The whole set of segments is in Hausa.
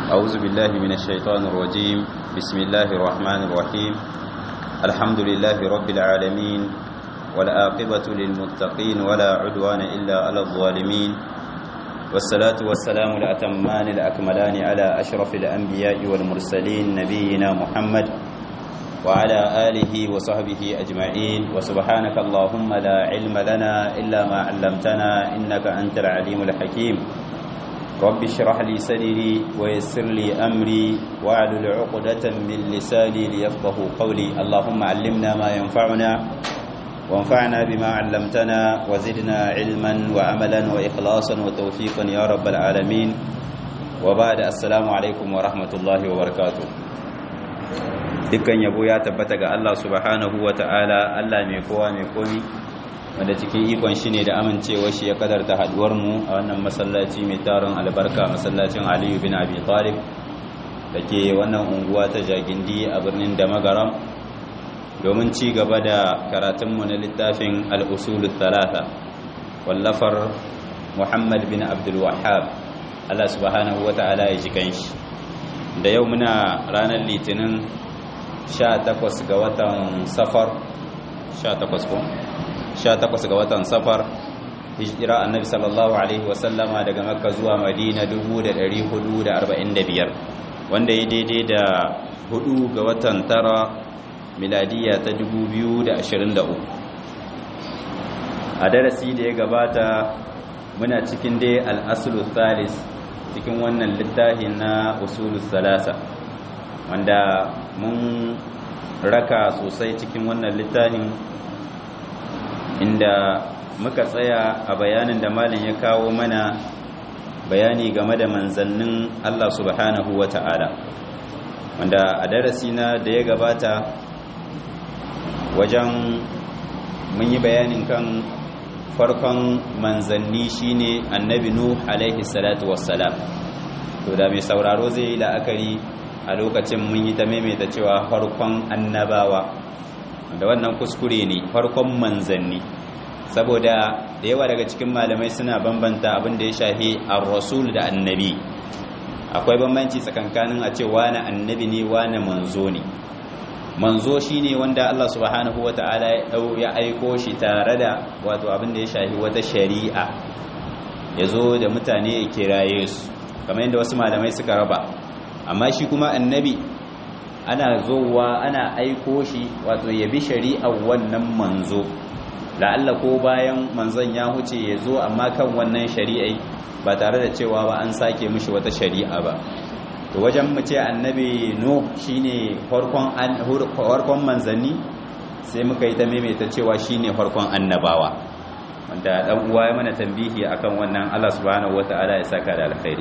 أعوذ بالله من الشيطان الرجيم بسم الله الرحمن الرحيم الحمد لله رب العالمين والآقبة للمتقين ولا عدوان إلا على الظالمين والصلاة والسلام الأتمان الأكملان على أشرف الأنبياء والمرسلين نبينا محمد وعلى آله وصحبه أجمعين وسبحانك اللهم لا علم لنا إلا ما علمتنا إنك أنت العليم الحكيم رب اشرح لي صدري ويسر لي أمري واعلل عقدة من لساني ليفقه قولي اللهم علمنا ما ينفعنا وانفعنا بما علمتنا وزدنا علما وعملا وإخلاصا وتوفيقا يا رب العالمين وبعد السلام عليكم ورحمة الله وبركاته dukkan yabo ya tabbata ga Allah subhanahu wa ta'ala Allah mai kowa mai komi wanda cikin ikon shi ne da amincewa shi ya kadarta haduwar mu a wannan masallaci mai tarin albarka masallacin Aliyu bin Abi Talib da ke wannan unguwa ta Jagindi a birnin Damagaram domin ci gaba da karatunmu na littafin al-usul thalatha wallafar Muhammad bin Abdul Wahhab Allah subhanahu wa ta'ala ya ji kanshi da yau muna ranar litinin 18 ga watan safar 18 ko 18 ga watan safar hijira annabi sallallahu alaihi wasallama daga makka zuwa madina 1445 wanda ya daidai da 4 ga watan tara miladiya ta 2023 a darasi da ya gabata muna cikin dai al'asulu thalis cikin wannan littafin na usulus salasa wanda mun raka sosai cikin wannan littafin inda muka tsaya a bayanin da malin ya kawo mana bayani game da manzannin Allah subhanahu wa ta'ala wanda a darasi na da ya gabata wajen mun yi bayanin kan farkon manzanni shine annabi nuh alaihi salatu wassalam to da mai sauraro zai yi la'akari a lokacin mun yi ta maimaita cewa farkon annabawa da wannan kuskure ne farkon manzanni saboda da yawa daga cikin malamai suna bambanta abin da ya shafi ar-rasul da annabi akwai bambanci tsakankanin a ce wani annabi ne wani manzo ne manzo shine wanda Allah subhanahu wata'ala ya aiko shi tare da wato abin da ya shafi wata shari'a ya zo da mutane ya kiraye su kamar yadda wasu malamai suka raba amma shi kuma annabi ana zowa ana aiko shi wato ya bi shari'ar wannan manzo la'alla ko bayan manzon ya huce ya zo amma kan wannan shari'ai ba tare da cewa ba an sake mishi wata shari'a ba to wajen mu ce annabi no shine farkon farkon manzanni sai muka yi ta maimaita cewa shine farkon annabawa wanda dan uwa ya mana tambihi akan wannan Allah subhanahu wataala ya saka da alkhairi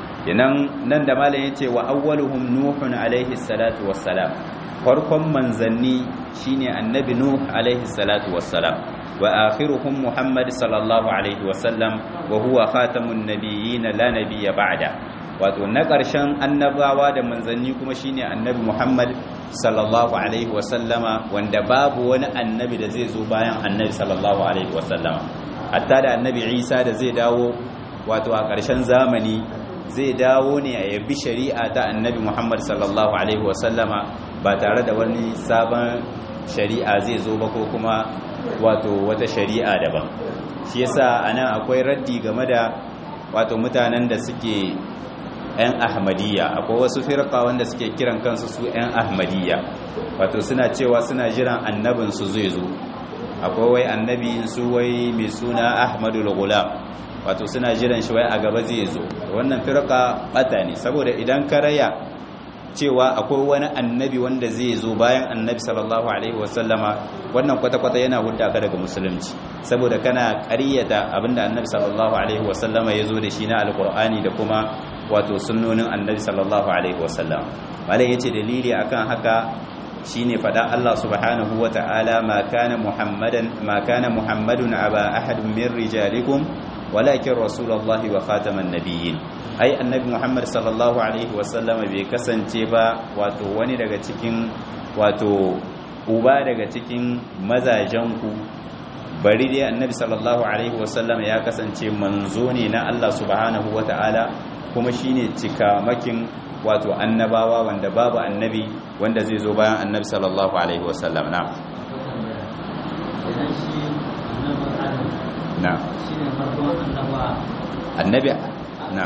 kenan nan da malam yace wa awwaluhum nuhun alaihi salatu wassalam farkon manzanni shine annabi nuh alaihi salatu wassalam wa akhiruhum muhammad sallallahu alaihi wasallam wa huwa khatamun nabiyyin la nabiyya ba'da wato na ƙarshen annabawa da manzanni kuma shine annabi muhammad sallallahu alaihi wasallama wanda babu wani annabi da zai zo bayan annabi sallallahu alaihi wasallama hatta da annabi isa da zai dawo wato a ƙarshen zamani zai dawo ne a yabi shari'a ta annabi Muhammad sallallahu Alaihi wasallama ba tare da wani sabon shari'a zai zo ba ko kuma wato wata shari'a daban shi yasa anan akwai raddi game da wato mutanen da suke 'yan ahmadiyya akwai wasu firka wanda suke kiran kansu su 'yan ahmadiyya wato suna cewa suna jiran annabinsu zai zo akwai wai annabi su wai mai suna ahmadul gulam wato suna jiran shi wai a gaba zai zo wannan firka bata ne saboda idan ka raya cewa akwai wani annabi wanda zai zo bayan annabi sallallahu alaihi wasallama wannan kwata-kwata yana hudda ka daga musulunci saboda kana ƙaryata abinda annabi sallallahu alaihi wasallama ya zo da shi na alkur'ani da kuma wato sunnonin annabi sallallahu alaihi wasallam malai yace dalili akan haka shine fada Allah subhanahu wata'ala ma kana muhammadan ma kana muhammadun aba ahadin min rijalikum walakin rasulullahi wa khataman nabiyyin ai annabi muhammad sallallahu alaihi wasallama bai kasance ba wato wani daga cikin wato uba daga cikin mazajenku bari dai annabi sallallahu alaihi wasallama ya kasance manzo ne na Allah subhanahu wata'ala kuma shine cikamakin wato annabawa wanda babu annabi wanda zai zo bayan annabi sallallahu alaihi wasallam na na annabi na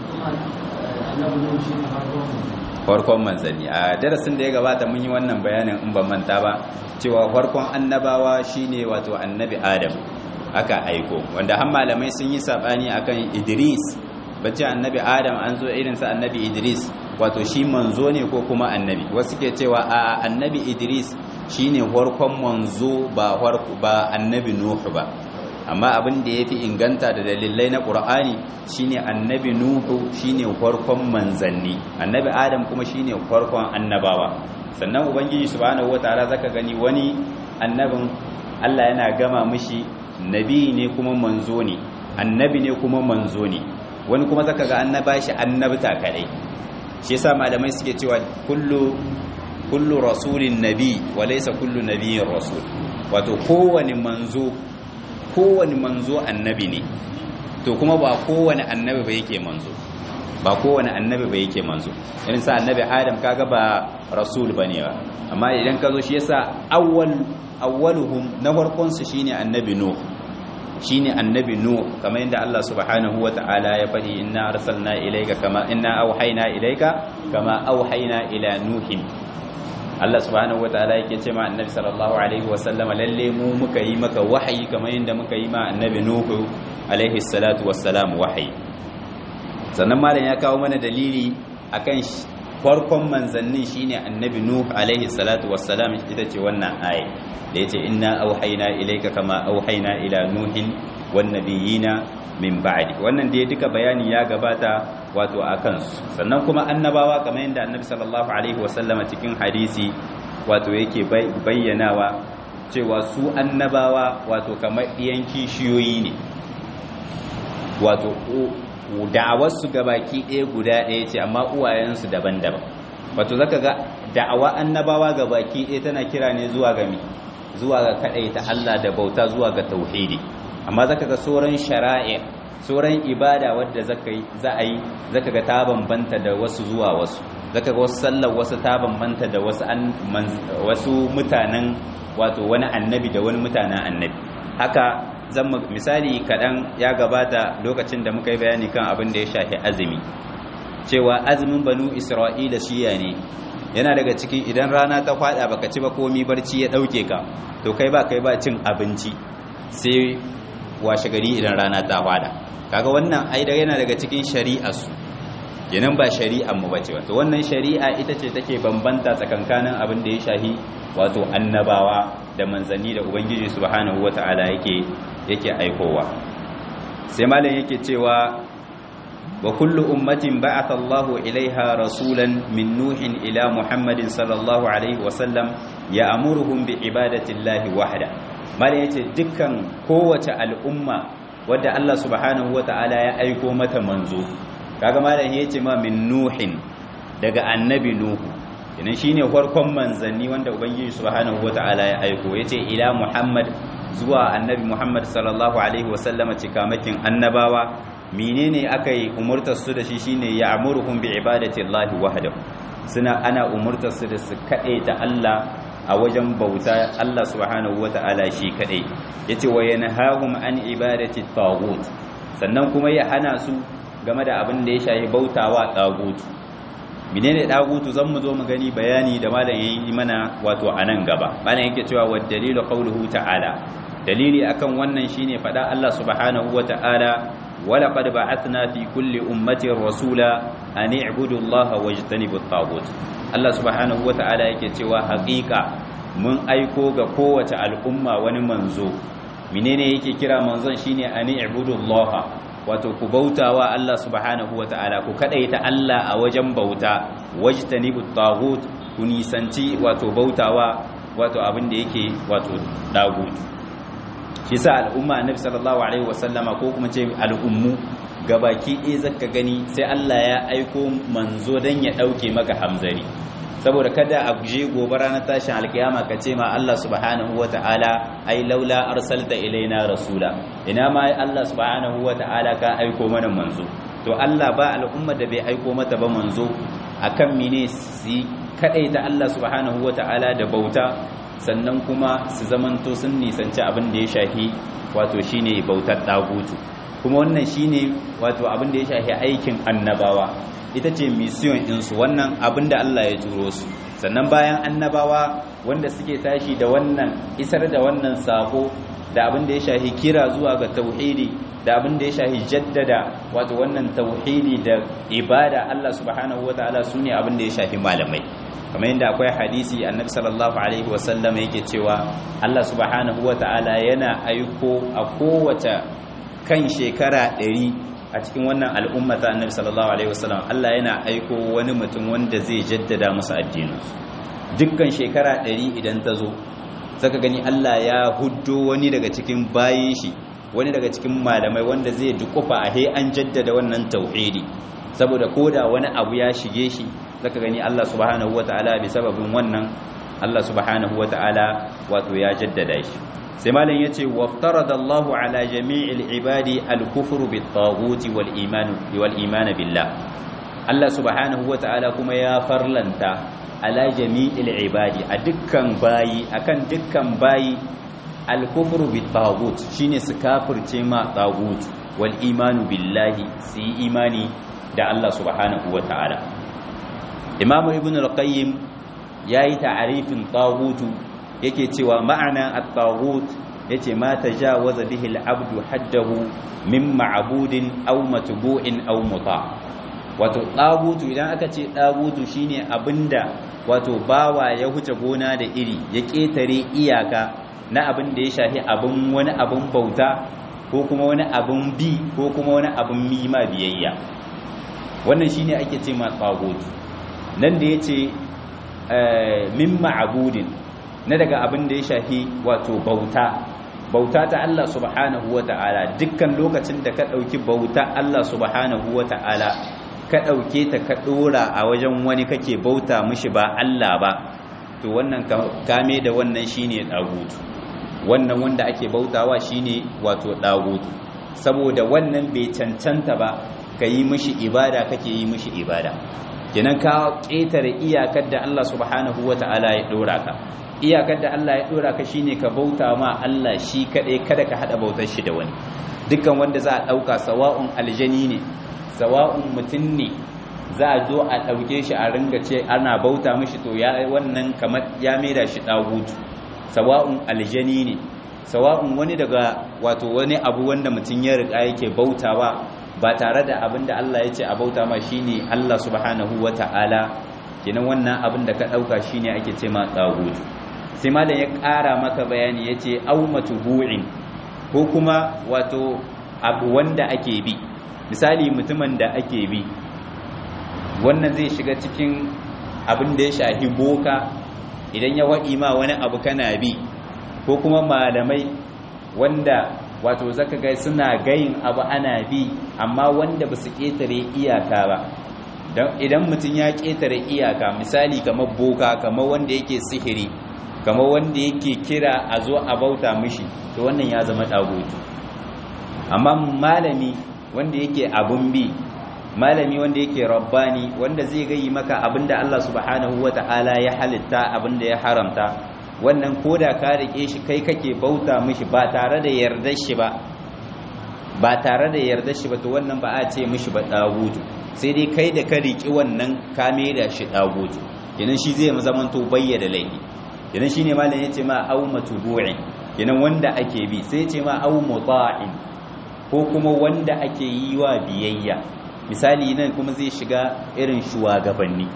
farkon manzanni a darasin da ya gabata mun yi wannan bayanin in ban manta ba cewa farkon annabawa shine wato annabi adam aka aiko wanda har malamai sun yi sabani akan idris bacci annabi adam an zo irin sa annabi idris wato shi manzo ne ko kuma annabi wasu ke cewa a annabi idris shine farkon manzo ba ba annabi nuhu ba amma abin da yafi inganta da dalilai na qur'ani shine annabi nuhu shine farkon manzanni annabi adam kuma shine farkon annabawa sannan ubangiji subhanahu wataala zaka gani wani annabin Allah yana gama mishi nabi ne kuma manzo ne annabi ne kuma manzo ne wani kuma zaka ga annaba shi annabta kadai shi yasa malamai suke cewa kullu kullu rasulin nabi wa laysa kullu nabiyyin rasul wato kowane manzo kowane manzo annabi ne to kuma ba kowane annabi ba yake manzo ba kowane annabi ba yake manzo irin sa annabi adam kaga ba rasul bane ba amma idan ka zo shi yasa awwal awwaluhum na farkon su shine annabi nuh shine annabi nuh kamar yadda Allah subhanahu wataala ya faɗi inna arsalna ilayka kama inna auhayna ilayka kama auhayna ila nuhin Allah subhanahu wataala yake ce ma annabi sallallahu alaihi wasallam lalle mu muka yi maka wahayi kamar yadda muka yi ma annabi nuhu alaihi salatu wassalam wahayi sannan malam ya kawo mana dalili akan farkon manzannin shine annabi nuh alaihi salatu wassalam ita ce wannan aya da yace inna auhayna ilayka kama auhayna ila nuhin wan nabiyina min ba'di wannan da duka bayani ya gabata wato akan su sannan kuma annabawa kamar yadda annabi sallallahu alaihi wasallama cikin hadisi wato yake bayyanawa cewa su annabawa wato kamar ɗiyan kishiyoyi ne wato da'awarsu gabaki ɗaya guda ɗaya ce amma uwayensu daban-daban wato zaka ga da'awa annabawa gabaki ɗaya tana kira ne zuwa ga mi zuwa ga ta Allah da bauta zuwa ga tauhidi amma zaka ga sauran shara'i sauran ibada wadda zaka yi za a yi zaka ga ta bambanta da wasu zuwa wasu zaka ga wasu sallar wasu ta bambanta da wasu wasu mutanen wato wani annabi da wani mutanen annabi haka zan misali kaɗan ya gabata lokacin da muka yi bayani kan abin da ya shafi azumi cewa azumin banu isra'ila shiya ne yana daga cikin idan rana ta kwada baka ci ba komi barci ya ɗauke ka to kai ba kai ba cin abinci sai washe gari idan rana ta kwada kaga wannan aida yana daga cikin shari'arsu kenan ba shari'ar mu bace wato wannan shari'a ita ce take bambanta tsakankanin abin da ya shahi wato annabawa da manzanni da ubangiji subhanahu wata'ala yake yake aikowa sai malam yake cewa wa kullu ummatin ba'atha Allahu ilaiha rasulan min nuhin ila muhammadin sallallahu alaihi wa sallam ya'muruhum bi ibadati Allahi wahda malam yace dukkan kowace al'umma wadda Allah subhanahu wata'ala ya aiko mata manzo kaga malam yace ma min nuhin daga annabi nuhu idan shine farkon manzanni wanda ubangiji subhanahu wataala ya aiko yace ila muhammad zuwa annabi muhammad sallallahu alaihi wasallama cikamakin annabawa menene akai umurtar su da shi shine ya'muruhum bi ibadati llahi wahdahu suna ana umurtar su da su kade ta Allah a wajen bauta Allah subhanahu wataala shi kadai yace wa yanhahum an ibadati taghut sannan kuma ya hana su game da abin da ya shafi bautawa taghut menene dagutu zan mu zo mu gani bayani da malam yayi mana wato anan gaba malam yake cewa wa dalilu qawluhu ta'ala dalili akan wannan shine fada Allah subhanahu wata'ala wa laqad ba'athna fi kulli ummatin rasula an i'budu Allah wajtanibu at-taghut Allah subhanahu wata'ala yake cewa haƙiƙa mun aiko ga kowace al'umma wani manzo menene yake kira manzon shine an i'budu Allah wato ku bautawa Allah subhanahu wata'ala ku kadaita Allah a wajen bauta wajtanibu tagut ku nisanci wato bautawa wato abin da yake wato dagut shi sa al'umma annabi sallallahu alaihi wasallama ko kuma ce al'ummu gabaki ɗaya zaka gani sai Allah ya aiko manzo dan ya dauke maka hamzari saboda kada a je gobe ranar tashin alkiyama ka ce ma Allah subhanahu wata'ala ai laula arsalta ilaina rasula ina ma Allah subhanahu wata'ala ka aiko mana manzo to Allah ba al'umma da bai aiko mata ba manzo akan mine su kadai da Allah subhanahu wata'ala da bauta sannan kuma su zamanto sun nisanci abin da ya shafi wato shine bautar dagutu kuma wannan shine wato abin da ya shafi aikin annabawa ita ce mission ɗinsu wannan abin da Allah ya turo su sannan bayan annabawa wanda suke tashi da wannan isar da wannan sako da abin da ya shafi kira zuwa ga tauhidi da abin da ya shafi jaddada wato wannan tauhidi da ibada Allah subhanahu wataala sune abin da ya shafi malamai kamar yadda akwai hadisi annabi sallallahu alaihi wasallam yake cewa Allah subhanahu wataala yana aiko a kowace kan shekara ɗari a cikin wannan al'umma ta annabi sallallahu alaihi wasallam Allah yana aiko wani mutum wanda zai jaddada musu addinin dukkan shekara ɗari idan ta zo saka gani Allah ya huddo wani daga cikin bayin shi wani daga cikin malamai wanda zai dukufa a he an jaddada wannan tauhidi saboda koda wani abu ya shige shi zaka gani Allah subhanahu wataala bi sababin wannan Allah subhanahu wataala wato ya jaddada shi sai malam yace waftaradallahu ala jami'il ibadi al-kufr bit-taghuti wal-iman wal-iman billah Allah subhanahu wataala kuma ya farlanta ala jami'il ibadi a dukkan bayi akan dukkan bayi al-kufr bit-taghut shine su kafirce ma taghut wal-iman billahi su yi imani da Allah subhanahu wataala Imam Ibn al-Qayyim yayi ta'arifin taghutu yake cewa ma'ana at-taghut yace ma tajawaza bihi al-abdu haddahu min ma'budin aw matbu'in aw muta wato taghutu idan aka ce taghutu shine abinda wato bawa ya huce gona da iri ya ketare iyaka na abin da ya shafi abin wani abin bauta ko kuma wani abin bi ko kuma wani abin mima biyayya wannan shine ake ce ma taghutu nan da yace min ma'budin na daga abin da ya shafi wato bauta bauta ta Allah subhanahu wa ta'ala dukkan lokacin da ka ɗauki bauta Allah subhanahu wa ta'ala ka ɗauke ta ka ɗora a wajen wani kake bauta mishi ba Allah ba to wannan kame da wannan shine ɗagutu wannan wanda ake bautawa shine wato ɗagutu saboda wannan bai cancanta ba ka yi mishi ibada kake yi mishi ibada kenan ka ƙetare iyakar da Allah subhanahu wa ta'ala ya ɗora ka iyakar da Allah ya dora ka shine ka bauta ma Allah shi kadai kada ka hada bautar shi da wani dukkan wanda za a dauka sawa'un aljani ne sawa'un mutum ne za a zo a dauke shi a ringa ce ana bauta mishi to ya wannan kamar ya maida shi dagutu sawa'un aljani ne sawa'un wani daga wato wani abu wanda mutum ya riga yake bautawa ba tare da abin da Allah ya ce a bauta ma shine Allah subhanahu wata'ala kenan wannan abin da ka dauka shine ake ce ma dagutu sai malam ya ƙara maka bayani ya ce au matubu'in ko kuma wato abu wanda ake bi misali mutumin da ake bi wannan zai shiga cikin abin da ya shahi boka idan ya waɗi ma wani abu kana bi ko kuma malamai wanda wato zaka ga suna gayin abu ana bi amma wanda ba su ƙetare iyaka ba idan mutum ya ƙetare iyaka misali kamar boka kamar wanda yake sihiri kamar wanda yake kira a zo a bauta mishi to wannan ya zama dagutu amma malami wanda yake abun bi malami wanda yake rabbani wanda zai gayi maka abinda Allah subhanahu wata'ala ya halitta abinda ya haramta wannan koda ka rike shi kai kake bauta mishi ba tare da yardar shi ba ba tare da yardar shi ba to wannan ba a ce mishi ba dagutu sai dai kai da ka riki wannan ka da shi dagutu kenan shi zai zamanto bayyana laifi kenan shine malam yace ma au matubu'in kenan wanda ake bi sai yace ma au muta'in ko kuma wanda ake yi wa biyayya misali nan kuma zai shiga irin shugabanni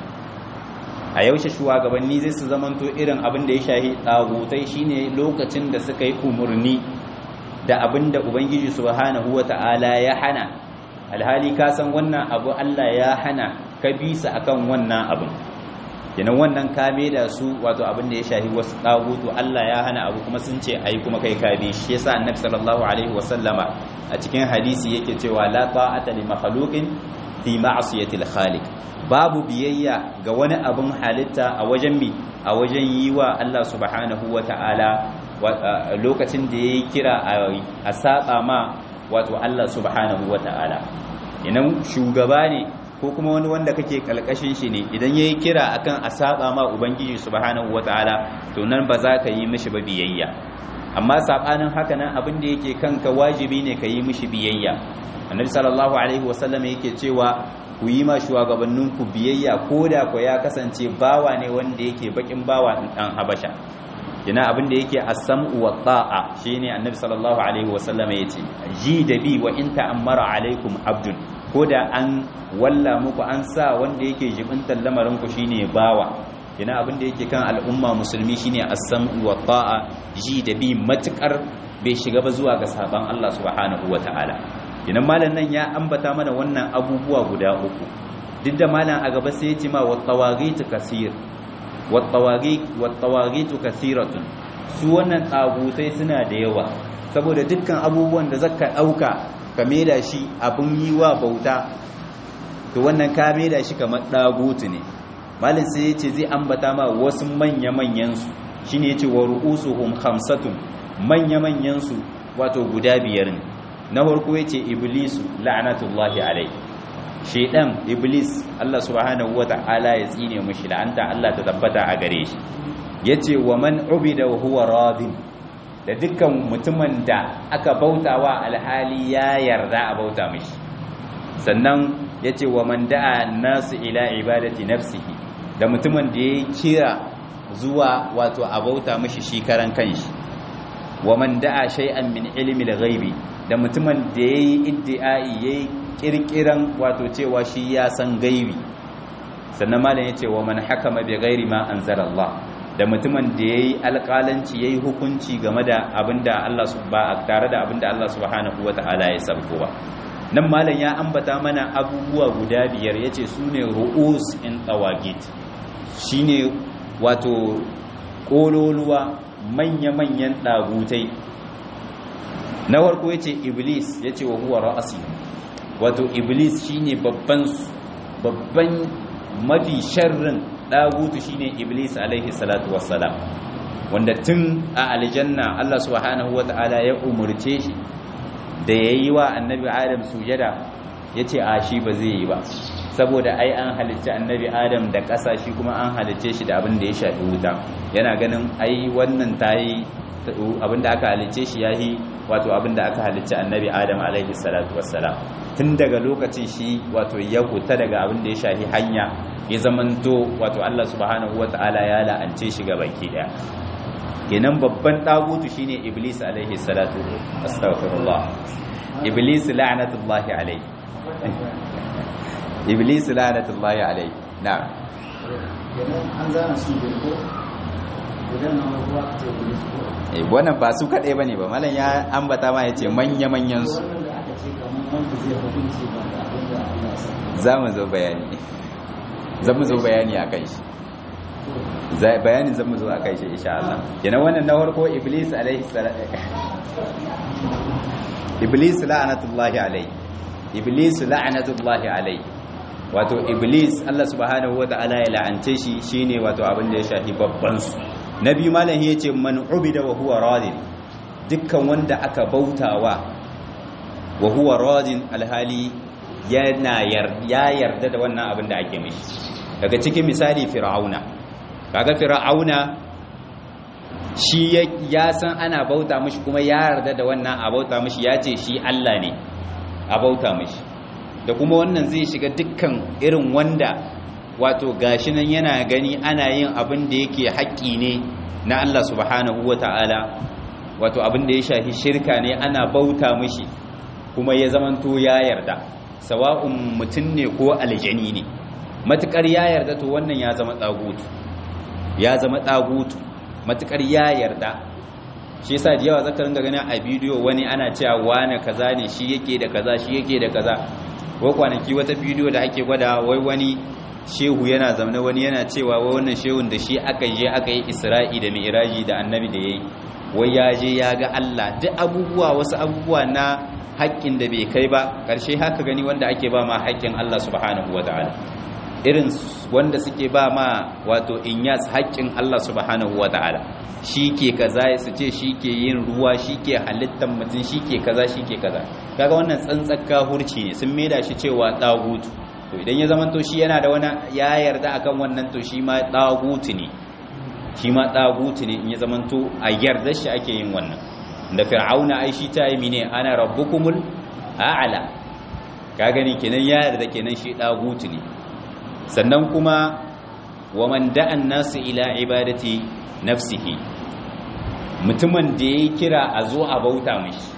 a yaushe shugabanni zai su zamanto irin abin da ya shahi tsagutai shine lokacin da suka yi umurni da abin da ubangiji subhanahu wata'ala ya hana alhali ka san wannan abu Allah ya hana ka bi su akan wannan abin kenan wannan kame da su wato abin da ya shahi wasu dagutu Allah ya hana abu kuma sun ce ayi kuma kai ka bi shi yasa annabi sallallahu alaihi wasallama a cikin hadisi yake cewa la ta'ata li makhluqin fi ma'siyati al-khaliq babu biyayya ga wani abin halitta a wajen mi a wajen yi wa Allah subhanahu wata'ala lokacin da yayi kira a saba ma wato Allah subhanahu wata'ala idan shugaba ne ko kuma wani wanda kake kalkashin shi ne idan yayi kira akan a saba ma ubangiji subhanahu wataala to nan ba za ka yi mishi ba biyayya amma sabanin haka nan abin da yake kanka wajibi ne ka yi mishi biyayya annabi sallallahu alaihi wasallam yake cewa ku yi ma shugabanninku biyayya ko da ku ya kasance bawa ne wanda yake bakin bawa dan habasha ina abin da yake as-sam'u wa ta'a shine annabi sallallahu alaihi wasallam yace ji da bi wa in ta'ammara alaikum abdun ko da an walla muku an sa wanda yake jibintan lamarin ku shine bawa ina abin da yake kan al'umma musulmi shine as-sam'u wa ta'a ji da bi matukar bai shiga ba zuwa ga saban Allah subhanahu wataala ina malam nan ya ambata mana wannan abubuwa guda uku duk da malam a gaba sai ya ce ma wa tawagit kasir wa tawagit wa tawagit kasiratun su wannan tsagutai suna da yawa saboda dukkan abubuwan da zaka dauka ka maida shi abin yi wa bauta to wannan ka maida shi kamar dagutu ne malin sai ya ce zai ambata ma wasu manya-manyan su shine yace wa ru'usuhum khamsatun manya-manyan su wato guda biyar ne na farko yace iblisu la'natullahi alai shedan iblis Allah subhanahu wata'ala ya tsine mushi la'anta Allah ta tabbata a gare shi yace wa man ubida wa huwa radin da dukkan mutumin da aka bautawa alhali ya yarda a bauta mishi sannan yace wa man da'a nasu ila ibadati nafsihi da mutumin da ya kira zuwa wato a bauta mishi shi karan kanshi wa man da'a shay'an min ilmi al-ghaibi da mutumin da yayi iddi'ai yayi kirkiran wato cewa shi ya san gaibi sannan malam yace wa man hakama bi ghairi ma anzala Allah da mutumin da yayi alƙalanci yayi hukunci game da abinda Allah subhanahu tare da abinda Allah subhanahu wataala ya sabko ba nan malam ya ambata mana abubuwa guda biyar yace sune ru'us in tawagit shine wato kololuwa manya-manyan dagutai na farko yace iblis yace wa huwa ra'asi wato iblis shine babban babban mafi sharrin dagutu shine iblis alaihi salatu wassalam wanda tun a aljanna Allah subhanahu wataala ya umurce shi da yayi wa annabi adam sujada yace a shi ba zai yi ba saboda ai an halicci annabi adam da ƙasa shi kuma an halicce shi da abin da ya shafi wuta yana ganin ai wannan tayi abin da aka halicce shi yahi wato abin da aka halicci annabi adam alaihi salatu wassalam tun daga lokacin shi wato ya huta daga abin da ya shafi hanya ya zamanto wato Allah subhanahu wataala ya la'ance shi ga baki daya kenan babban dagutu shine iblis alaihi salatu astaghfirullah iblis la'natullahi alaihi iblis la'natullahi alaihi na'am an zana su ko gudan na ruwa ce iblis ko eh wannan ba su kadai bane ba mallan ya ambata ma yace manya manyan su wannan da aka ce kamar wanda zai hukunci ba da abin da Allah ya sani za mu zo bayani za mu zo bayani a kai shi Za- bayanin za mu zo a kai shi insha Allah kenan wannan na farko iblis alaihi salatu iblis la'anatullahi alaihi iblis la'anatullahi alaihi wato iblis Allah subhanahu wata'ala ya la'ance shi shine wato abin da ya shafi babban su nabi malam yace man ubida wa huwa radin dukkan wanda aka bautawa wa huwa radin alhali yana ya yarda da wannan abin da ake mishi daga cikin misali fir'auna kaga fir'auna shi ya san ana bauta mishi kuma ya yarda da wannan a bauta mishi ya ce shi Allah ne a bauta mishi da kuma wannan zai shiga dukkan irin wanda wato gashi nan yana gani ana yin abin da yake haƙƙi ne na Allah subhanahu wata'ala wato abin da ya shafi shirka ne ana bauta mishi kuma ya zamanto ya yarda sawa'un mutum ne ko aljani ne matukar ya yarda to wannan ya zama tsagutu ya zama tsagutu matukar ya yarda shi yasa da yawa zaka ringa ganin a bidiyo wani ana cewa wani kaza ne shi yake da kaza shi yake da kaza wai kwanaki wata bidiyo da ake gwada wai wani shehu yana zaune wani yana cewa wai wannan shehun da shi aka je aka yi isra'i da mi'raji da annabi da yayi wai ya je ya ga Allah duk abubuwa wasu abubuwa na haƙƙin da bai kai ba ƙarshe haka gani wanda ake ba ma haƙƙin Allah subhanahu wa ta'ala irin wanda suke ba ma wato inyas haƙƙin Allah subhanahu wata'ala shi ke kaza su ce shi ke yin ruwa shi ke halittar mutum shi ke kaza shi ke kaza kaga wannan tsantsar kahurci ne sun maida shi cewa ɗagutu to idan ya zama to shi yana da wani ya yarda akan wannan to shi ma ɗagutu ne shi ma ɗagutu ne in ya zama to a yarda shi ake yin wannan da fir'auna ai shi ta yi ne ana rabbukumul a'ala ka gani kenan ya yarda kenan shi ɗagutu ne sannan kuma wa man da'an nasu ila ibadati nafsihi mutumin da ya kira a zo a bauta mashi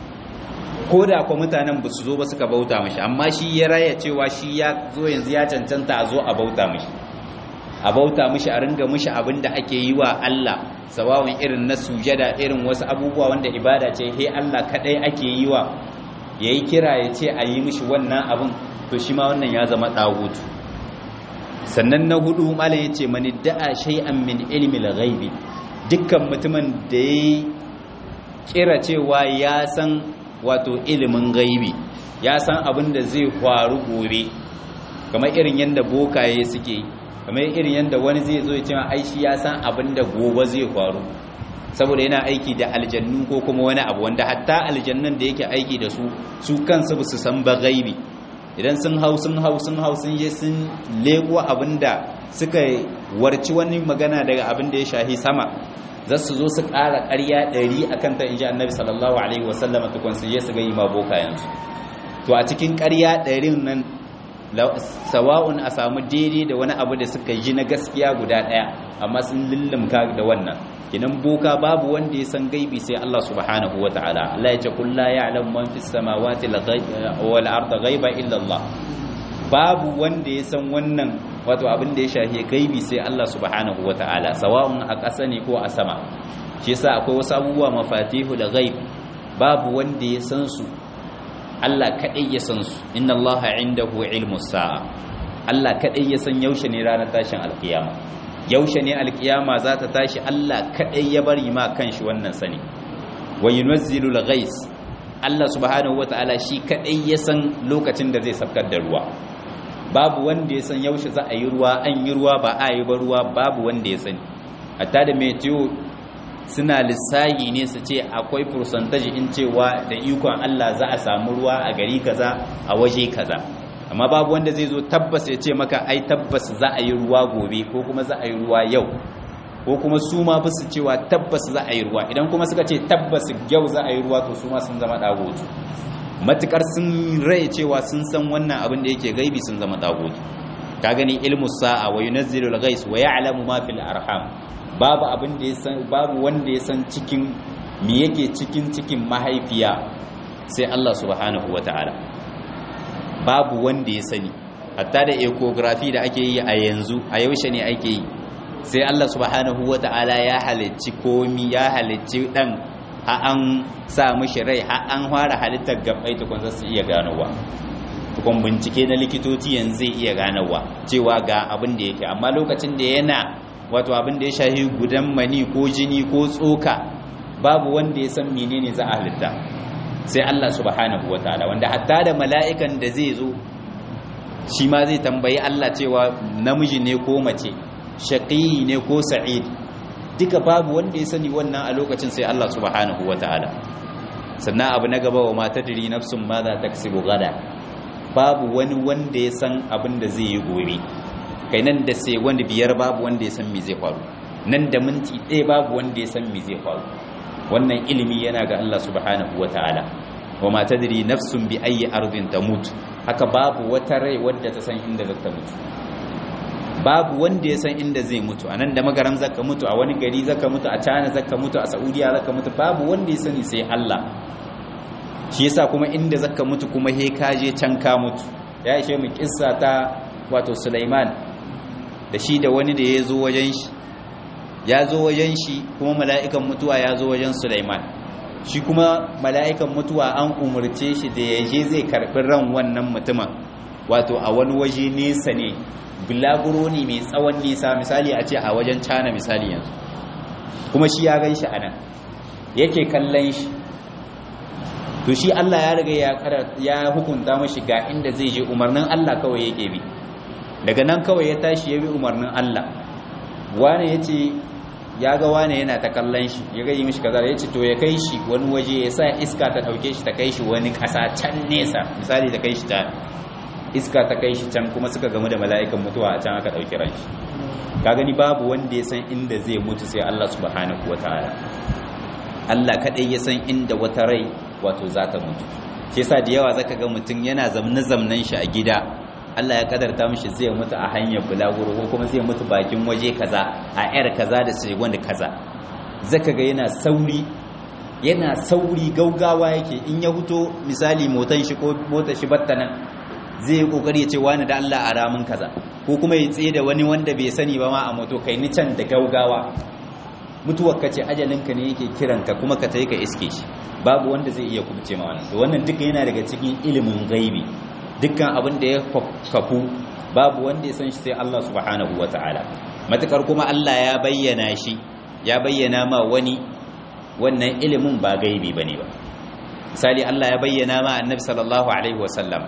ko da kwa mutanen ba su zo ba suka bauta mashi amma shi ya raya cewa shi ya zo yanzu ya cancanta a zo a bauta mashi a bauta mashi a ringa mashi abin da ake yi wa Allah sawawun irin na sujada irin wasu abubuwa wanda ibada ce he Allah kadai ake yi wa yayi kira ya ce a yi mishi wannan abin to shi ma wannan ya zama dagutu sannan na hudu malam yace mani da'a shay'an min ilmi al-ghaibi dukkan mutumin da ya kira cewa ya san wato ilimin gaibi ya san abin da zai faru gobe kamar irin yadda bokaye suke kamar irin yadda wani zai zo ya ce ai shi ya san abin da gobe zai faru saboda yana aiki da aljannu ko kuma wani abu wanda hatta aljannun da yake aiki da su su kansu ba su san ba gaibi idan sun hau sun hau sun hau sun je sun leko abinda suka warci wani magana daga abin da ya shahi sama za su zo su ƙara ƙarya ɗari a kanta in ji annabi sallallahu alaihi wasallam tukun su je su ga yi ma bokayensu to a cikin ƙarya ɗarin nan sawa'un a samu daidai da wani abu da suka yi na gaskiya guda ɗaya amma sun lullumka da wannan kinan boka babu wanda ya san gaibi sai Allah subhanahu wa ta'ala Allah ya ce kul la ya'lamu man fis samawati wal ardi ghaiba illa Allah babu wanda ya san wannan wato abin da ya shafi gaibi sai Allah subhanahu wa ta'ala sawa'un a ƙasa ne ko a sama shi yasa akwai wasu abubuwa mafatihu da ghaib babu wanda ya san su Allah kadai ya san su inna Allah indahu ilmus sa'a Allah kadai ya san yaushe ne ranar tashin alkiyama yaushe ne alkiyama za ta tashi Allah kaɗai ya bari ma kanshi wannan sani wa yunazzilu al-ghais Allah subhanahu wataala shi kaɗai ya san lokacin da zai sabkar da ruwa babu wanda ya san yaushe za a yi ruwa an yi ruwa ba a yi ba ruwa babu wanda ya sani hatta da meteo suna lissahi ne su ce akwai percentage in cewa da ikon Allah za a samu ruwa a gari kaza a waje kaza amma babu wanda zai zo tabbas ya ce maka ai tabbas za a yi ruwa gobe ko kuma za a yi ruwa yau ko kuma su ma fi su cewa tabbas za a yi ruwa idan kuma suka ce tabbas yau za a yi ruwa to su ma sun zama dagoji matukar sun rai cewa sun san wannan abin da yake gaibi sun zama dagoji ka gani ilmu sa'a wa yunazzilu al-ghais wa ya'lamu ma fil arham babu abin da ya san babu wanda ya san cikin me yake cikin cikin mahaifiya sai Allah subhanahu wataala babu wanda ya sani hatta da ecography da ake yi a yanzu a yaushe ne ake yi sai Allah subhanahu wata'ala ya halicci komi ya halicci dan ha an sa mishi rai ha an fara halittar gabbai tukun za su iya ganowa tukun bincike na likitoci yanzu zai iya ganowa cewa ga abin da yake amma lokacin da yana wato abin da ya shahi gudan mani ko jini ko tsoka babu wanda ya san menene za a halitta sai Allah subhanahu wataala wanda hatta da mala'ikan da zai zo shi ma zai tambayi Allah cewa namiji ne ko mace shaqi ne ko sa'id duka babu wanda ya sani wannan a lokacin sai Allah subhanahu wataala sannan abu na gaba wa mata diri nafsun ma za ta kasibu gada babu wani wanda ya san abin da zai yi gobe kai nan da sai wanda biyar babu wanda ya san me zai faru nan da minti ɗaya babu wanda ya san me zai faru wannan ilimi yana ga Allah subhanahu ta'ala wa ma tadri nafsun bi ayi ardin tamut haka babu wata rai wadda ta san inda zata mutu babu wanda ya san inda zai mutu anan da magaram zaka mutu a wani gari zaka mutu a China zaka mutu a Saudiya zaka mutu babu wanda ya sani sai Allah shi yasa kuma inda zaka mutu kuma he ka je can ka mutu ya ishe mu kissa ta wato Sulaiman da shi da wani da ya zo wajen shi ya zo wajen shi kuma mala'ikan mutuwa ya zo wajen Sulaiman shi kuma mala'ikan mutuwa an umarce shi da ya je zai karɓi ran wannan mutumin wato a wani waje nesa ne bulaguro ne mai tsawon nisa misali a ce a wajen cana misali yanzu kuma shi ya gan shi a nan yake kallon shi to shi Allah ya riga ya hukunta mashi ga inda zai je umarnin Allah kawai yake bi daga nan kawai ya tashi ya bi umarnin Allah wane ya ce ya ga wane yana ta kallon shi ya ga yi mishi kaza ya ce to ya kai shi wani waje ya sa iska ta ɗauke shi ta kai shi wani ƙasa can nesa misali ta kai shi ta iska ta kai shi can kuma suka gamu da mala'ikan mutuwa a can aka ɗauki ran shi ka gani babu wanda ya san inda zai mutu sai Allah subhanahu wataala Allah kadai ya san inda wata rai wato za ta mutu shi yasa da yawa zaka ga mutum yana zamne zamnan shi a gida Allah ya kadarta mishi zai mutu a hanyar bulaguro ko kuma zai mutu bakin waje kaza a yar kaza da sai wanda kaza zaka ga yana sauri yana sauri gaugawa yake in ya huto misali motan shi ko motar shi batta nan zai yi kokari ya ce wani da Allah a ramin kaza ko kuma ya tsaye da wani wanda bai sani ba ma a moto kai ni can da gaugawa mutuwar ka ce ajalinka ne yake kiranka kuma ka tayi ka iske shi babu wanda zai iya kubce ma wannan to wannan duka yana daga cikin ilimin gaibi dukkan abin da ya kafu babu wanda ya san shi sai Allah subhanahu wataala matakar kuma Allah ya bayyana shi ya bayyana ma wani wannan ilimin ba gaibi bane ba misali Allah ya bayyana ma annabi sallallahu alaihi wasallam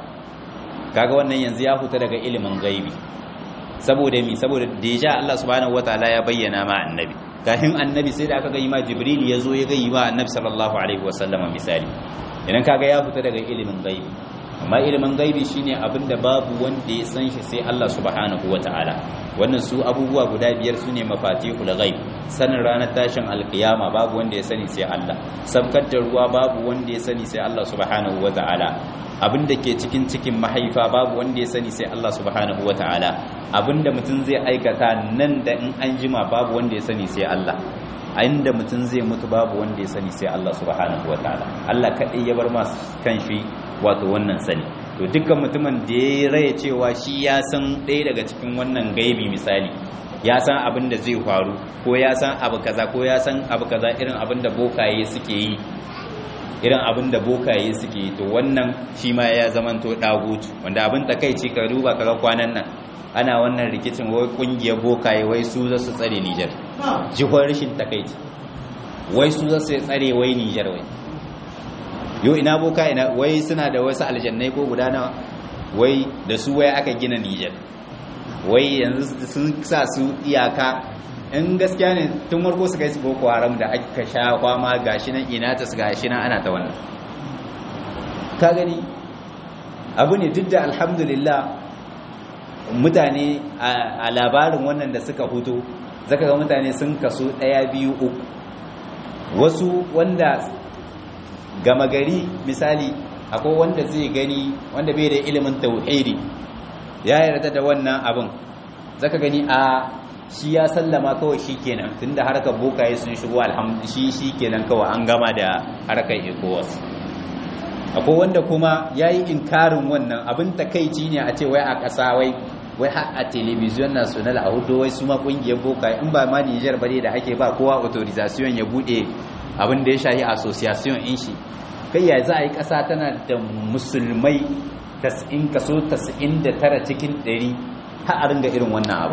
kaga wannan yanzu ya huta daga ilimin gaibi saboda mi saboda deja Allah subhanahu wataala ya bayyana ma annabi kafin annabi sai da aka ga ma jibril ya zo ya ga ma annabi sallallahu alaihi wasallama misali idan kaga ya huta daga ilimin gaibi amma ilimin gaibi shine abinda babu wanda ya san shi sai Allah subhanahu wataala wannan su abubuwa guda biyar sune mafatihul ghaib sanin ranar tashin alkiyama babu wanda ya sani sai Allah sabkar da ruwa babu wanda ya sani sai Allah subhanahu wataala abinda ke cikin cikin mahaifa babu wanda ya sani sai Allah subhanahu wataala abinda mutum zai aikata nan da in an jima babu wanda ya sani sai Allah a inda mutum zai mutu babu wanda ya sani sai Allah subhanahu wataala Allah kadai ya bar masu kan shi wato wannan sani to dukkan mutumin da ya raya cewa shi ya san ɗaya daga cikin wannan gaibi misali ya san abin da zai faru ko ya san abu kaza ko ya san abu kaza irin abin da bokaye suke yi irin abin da bokaye suke yi to wannan shi ma ya zamanto dagutu wanda abin takaici ka duba kaga kwanan nan ana wannan rikicin wai kungiyar bokaye wai su za su tsare Nijar jihar rashin takaici wai su za su tsare wai Nijar wai yo ina boka ina wai suna da wasu aljannai ko guda nawa wai da su wai aka gina Nijar wai yanzu sun sa su iyaka in gaskiya ne tun farko su kai su boko haram da aka sha kwama gashi nan ina ta su gashi nan ana ta wannan ka gani abu ne duk da alhamdulillah mutane a labarin wannan da suka hutu zaka ga mutane sun kaso ɗaya biyu uku wasu wanda gama gari misali akwai wanda zai gani wanda bai da ilimin tauhidi ya yarda da wannan abin zaka gani a shi ya sallama kawai shi kenan tunda harkar bokaye sun shigo alhamdu shi shi kenan kawai an gama da harkar ecowas akwai wanda kuma ya yi inkarin wannan abin takaici ne a ce wai a ƙasa wai wai har a television national a hudu wai su ma ƙungiyar bokaye in ba ma nijar bare da ake ba kowa authorization ya buɗe abin da ya shahi association in shi kai ya za a yi ƙasa tana da musulmai kaso 99 cikin 100 har a ringa irin wannan abu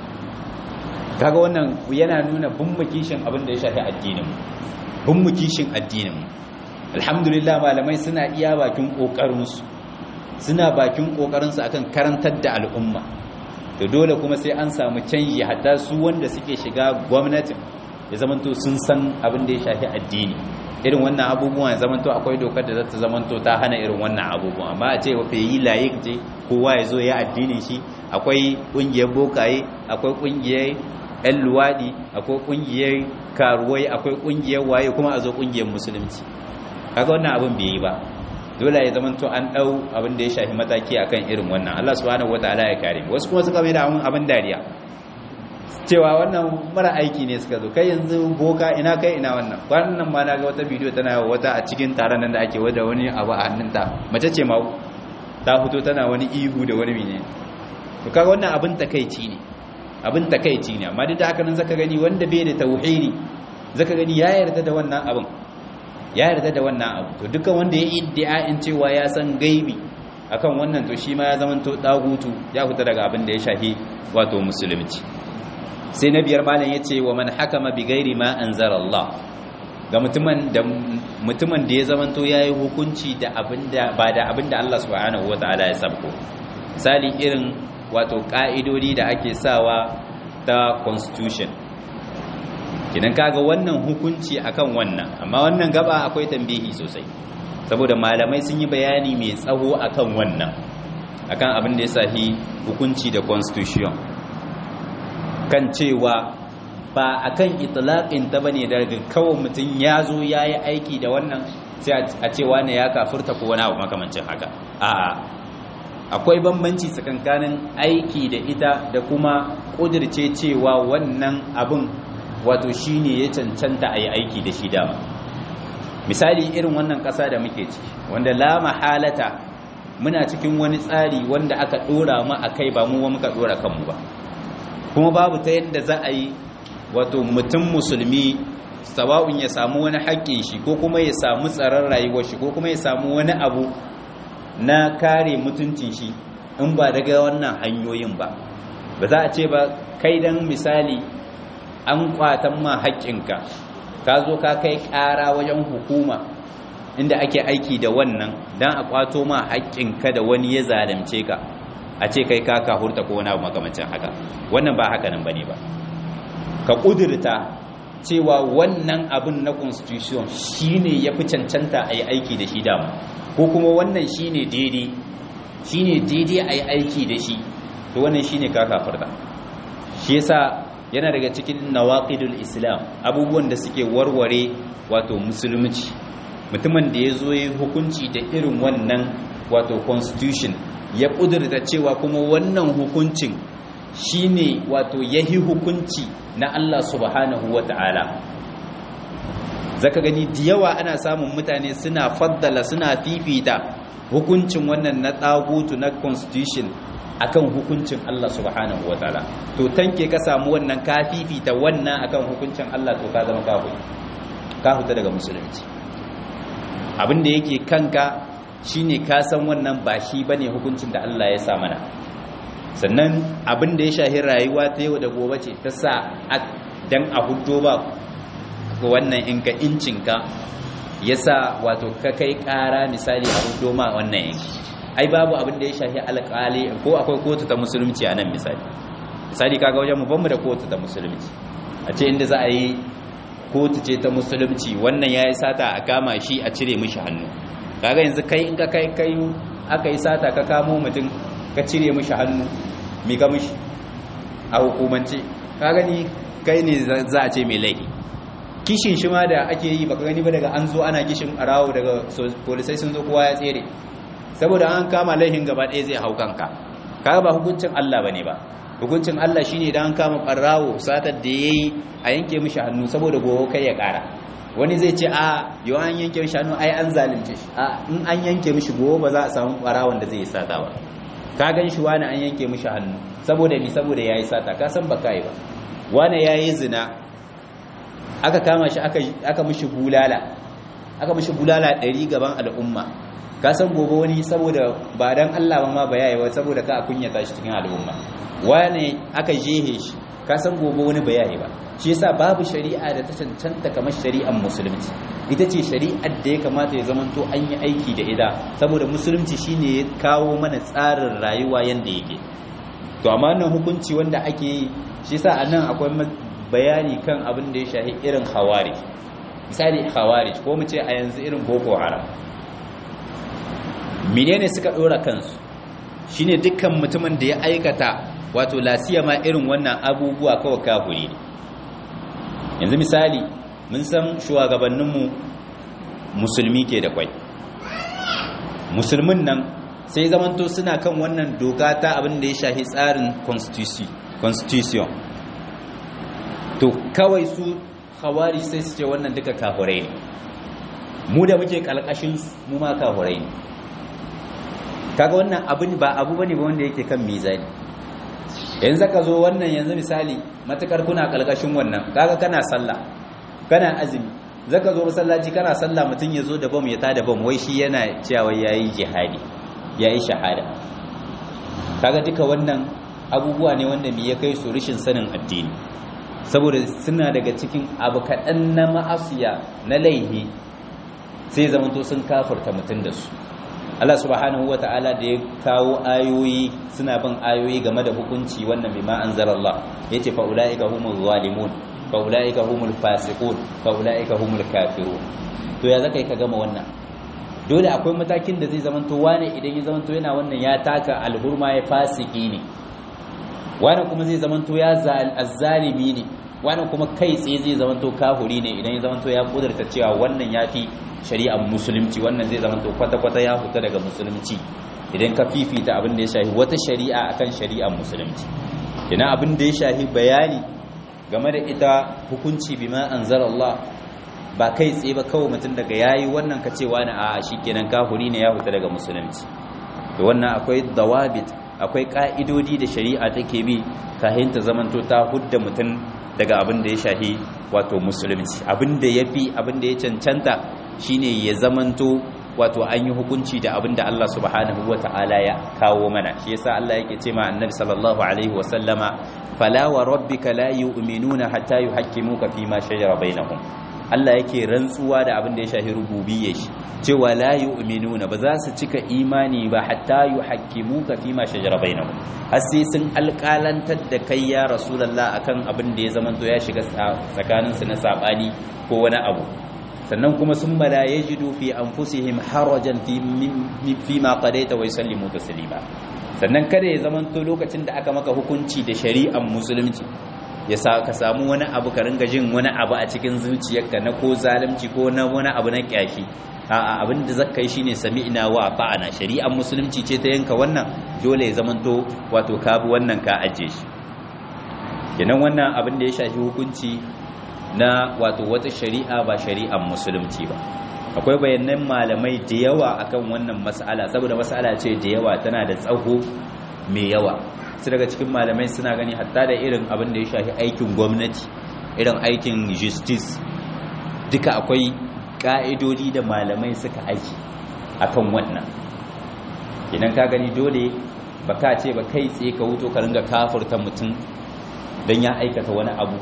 kaga wannan yana nuna bummukishin abin da ya shafi addinin bummukishin addinin alhamdulillah malamai suna iya bakin kokarinsu suna bakin kokarinsu akan karantar da al'umma to dole kuma sai an samu canji hatta su wanda suke shiga gwamnatin ya zamanto sun san abin da ya shafi addini irin wannan abubuwan ya zamanto akwai dokar da za ta zamanto ta hana irin wannan abubuwan amma a ce wa yi layi je kowa ya zo ya addinin shi akwai kungiyar bokaye akwai kungiyar yan luwaɗi akwai kungiyar karuwai akwai kungiyar waye kuma a zo kungiyar musulunci kaga wannan abin bai yi ba dole ya zamanto an dau abin da ya shafi mataki akan irin wannan Allah subhanahu wataala ya kare wasu kuma suka mai da abin dariya cewa wannan mara aiki ne suka zo kai yanzu boka ina kai ina wannan wannan ma na ga wata bidiyo tana wata a cikin taron nan da ake wada wani abu a hannunta mace ce ma ta fito tana wani ihu da wani mene to kaga wannan abin takeici ne abin takeici ne amma duk da haka nan zaka gani wanda bai da tauhidi zaka gani ya yarda da wannan abin ya yarda da wannan abu to dukan wanda ya iddia'in cewa ya san gaibi akan wannan to shi ma ya zamanto dagutu ya fita daga abin da ya shafi wato musulunci sai na biyar malam ya ce wa man hakama bi gairi ma anzara Allah ga mutumin da mutumin da ya zamanto yayi hukunci da abinda ba da abinda Allah subhanahu wataala ya sabko misali irin wato ƙa'idodi da ake sawa ta constitution kinan kaga wannan hukunci akan wannan amma wannan gaba akwai tambihi sosai saboda malamai sun yi bayani mai tsawo akan wannan akan abin da ya sahi hukunci da constitution kan cewa ba akan itlaqin ta bane daga kawai mutum ya zo yayi aiki da wannan sai a ce wani ya kafurta ko wani abu makamancin haka a'a akwai bambanci tsakankanin aiki da ita da kuma kudirce cewa wannan abin wato shine ya cancanta a yi aiki da shi dama misali irin wannan ƙasa da muke ciki wanda la mahalata muna cikin wani tsari wanda aka ɗora mu a kai ba mu wa muka ɗora kanmu ba kuma babu ta yadda za a yi wato mutum musulmi sawa'un ya samu wani haƙƙin shi ko kuma ya samu tsaron rayuwar shi ko kuma ya samu wani abu na kare mutuncin shi in ba daga wannan hanyoyin ba ba za a ce ba kai dan misali an kwatan ma haƙƙinka ka zo ka kai ƙara wajen hukuma inda ake aiki da wannan dan a kwato ma haƙƙinka da wani ya zalunce ka a ce kai ka kahurta ko wani abu makamancin haka wannan ba haka nan bane ba ka ƙudurta cewa wannan abin na constitution shine ya fi cancanta a yi aiki da shi dama ko kuma wannan shine daidai shine daidai a yi aiki da shi to wannan shine ka kafarta shi yasa yana daga cikin nawaqidul islam abubuwan da suke warware wato musulunci mutumin da ya zo ya hukunci da irin wannan wato constitution ya kudurta cewa kuma wannan hukuncin shine wato yahi hukunci na Allah subhanahu wata'ala zaka gani da yawa ana samun mutane suna faddala suna fifita hukuncin wannan na tsagutu na constitution akan hukuncin Allah subhanahu wataala to tanke ka samu wannan ka fifita wannan akan hukuncin Allah to ka zama kafiri ka huta daga musulunci abin da yake kanka shine ka san wannan ba shi bane hukuncin da Allah ya sa mana sannan abin da ya shahi rayuwa ta yau da gobe ce ta sa dan a hudo ba wannan in ka incinka ya sa wato ka kai ƙara misali a hudo ma wannan yanki ai babu abin da ya shahi alƙali ko akwai kotu ta musulunci a nan misali misali kaga wajen mu banmu da kotu ta musulunci a ce inda za a yi kotu ce ta musulunci wannan ya yi sata a kama shi a cire mishi hannu kaga yanzu kai in ka kai kai aka yi sata ka kamo mutum ka cire mishi hannu mi ka mishi a hukumance ka gani kai ne za a ce mai laifi kishin shi ma da ake yi baka gani ba daga an zo ana kishin arawo daga polisai sun zo kowa ya tsere saboda an kama laifin gaba ɗaya zai hau kanka kaga ba hukuncin Allah bane ba hukuncin Allah shine idan an kama barawo satar da yayi a yanke mishi hannu saboda gobe kai ya ƙara wani zai ce a yau an yanke mishi hannu ai an zalunce shi a in an yanke mishi gobe ba za a samu barawon da zai yi sata ba ka gan shi wani an yanke mishi hannu saboda mi saboda yayi sata ka san ba kai ba wani yayi zina aka kama shi aka aka mishi bulala aka mishi bulala 100 gaban al'umma ka san gobe wani saboda ba dan Allah ba ma ba yayi ba saboda ka kunyata shi cikin al'umma wani aka jehe shi ka san gobe wani ba yayi ba shi yasa babu shari'a da ta cancanta kamar shari'ar musulunci ita ce shari'ar da ya kamata ya zamanto an yi aiki da ita saboda musulunci shine ya kawo mana tsarin rayuwa yanda yake to amma nan hukunci wanda ake yi shi yasa anan akwai bayani kan abin da ya shahi irin khawarij misali khawarij ko mu ce a yanzu irin boko haram menene suka dora kansu shine dukkan mutumin da ya aikata wato lasiyama irin wannan abubuwa kawai kafiri ne yanzu misali mun san shugabanninmu musulmi ke da kwai musulmin nan sai zamanto suna kan wannan doka ta abin da ya shahi tsarin constitution to kawai su hawari sai su ce wannan duka kafurai ne mu da muke kalkashin mu ma kafurai ne kaga wannan abin ba abu bane ba wanda yake kan mizani yanzu ka zo wannan yanzu misali matukar kuna kalkashin wannan kaga kana sallah kana azumi zaka zo masallaci kana sallah mutun ya zo da bam ya tada bam wai shi yana cewa yayi jihadi yayi shahada kaga duka wannan abubuwa ne wanda me ya kai su rishin sanin addini saboda suna daga cikin abu kaɗan na ma'asiya na laihi sai zamanto sun kafarta mutum da su Allah subhanahu wata'ala da ya kawo ayoyi suna bin ayoyi game da hukunci wannan bima anzalallah yace fa ulaika humul zalimun fa ulaika humul fasiqun fa ulaika humul kafirun to ya zaka yi ka gama wannan dole akwai matakin da zai zamanto wane idan ya zamanto yana wannan ya taka alhurma ya fasiki ne wane kuma zai zamanto ya azzalimi ne wane kuma kai tsaye zai zamanto kafuri ne idan ya zamanto ya kudurta cewa wannan ya fi shari'ar musulunci wannan zai zamanto kwata-kwata ya fita daga musulunci idan ka fifita abin da ya shahi wata shari'a akan shari'ar musulunci ina abin da ya shahi bayani game da ita hukunci bima anzalallah ba kai tsaye ba kawai mutum daga yayi wannan ka cewa na a shikenan kafuri ne ya fita daga musulunci to wannan akwai dawabit akwai ka'idodi da shari'a take bi kahin ta zamanto ta hudda mutum daga abin da ya shahi wato musulunci abin da yafi abin da ya cancanta shine ya zamanto wato an yi hukunci da abin da Allah subhanahu wata'ala ya kawo mana shi yasa Allah yake ce ma annabi sallallahu alaihi wa sallama fala wa rabbika la yu'minuna hatta yuhaqqimuka fi ma shajara bainahum Allah yake rantsuwa da abin da ya shafi rububiyya shi cewa la yu'minuna ba za su cika imani ba hatta yuhaqqimuka fi ma shajara bainahum har sai sun alƙalantar da kai ya rasulullah akan abin da ya zamanto ya shiga tsakanin su na sabani ko wani abu sannan kuma sun mala yajidu fi anfusihim harajan fi fi ma qadaita wa yusallimu taslima sannan kada ya zamanto lokacin da aka maka hukunci da shari'ar musulunci ya sa ka samu wani abu ka ringa jin wani abu a cikin zuciyarka na ko zalunci ko na wani abu na kyashi a'a abin da zaka yi shine sami'na wa ta'ana shari'ar musulunci ce ta yanka wannan dole ya zamanto wato ka bi wannan ka aje shi kenan wannan abin da ya shafi hukunci na wato wata shari'a ba shari'ar musulunci ba akwai bayanan malamai da yawa akan wannan mas'ala saboda mas'ala ce da yawa tana da tsaho mai yawa su daga cikin malamai suna gani hatta da irin abin da ya shafi aikin gwamnati irin aikin justice duka akwai ka'idodi da malamai suka aiki akan wannan idan ka gani dole ba ka ce ba kai tsaye ka wuto ka ringa kafurta mutum don ya aikata wani abu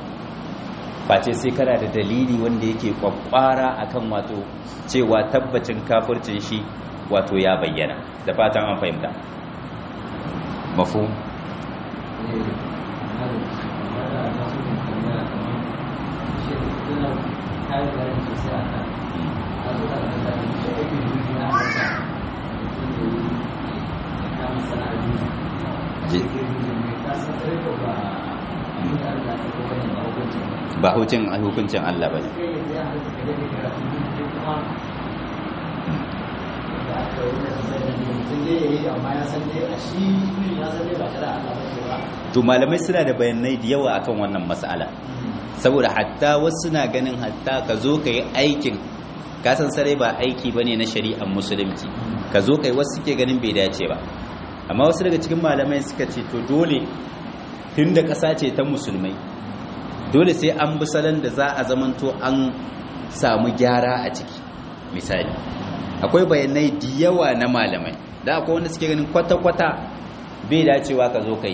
face sai kana da dalili wanda yake kwakwara akan wato cewa tabbacin kafurcin shi wato ya bayyana da fatan an fahimta mafu ba hukuncin hukuncin Allah ba ne to malamai suna da bayanai da yawa akan wannan mas'ala saboda hatta wasu na ganin hatta ka zo ka yi aikin kasan sarai ba aiki ba ne na shari'ar musulunci ka zo ka yi wasu suke ganin bai dace ba amma wasu daga cikin malamai suka ce to dole tun da ƙasa ce ta musulmai dole sai an bi salon da za a zamanto an samu gyara a ciki misali akwai bayanai da yawa na malamai da akwai wanda suke ganin kwata-kwata bai dacewa ka zo kai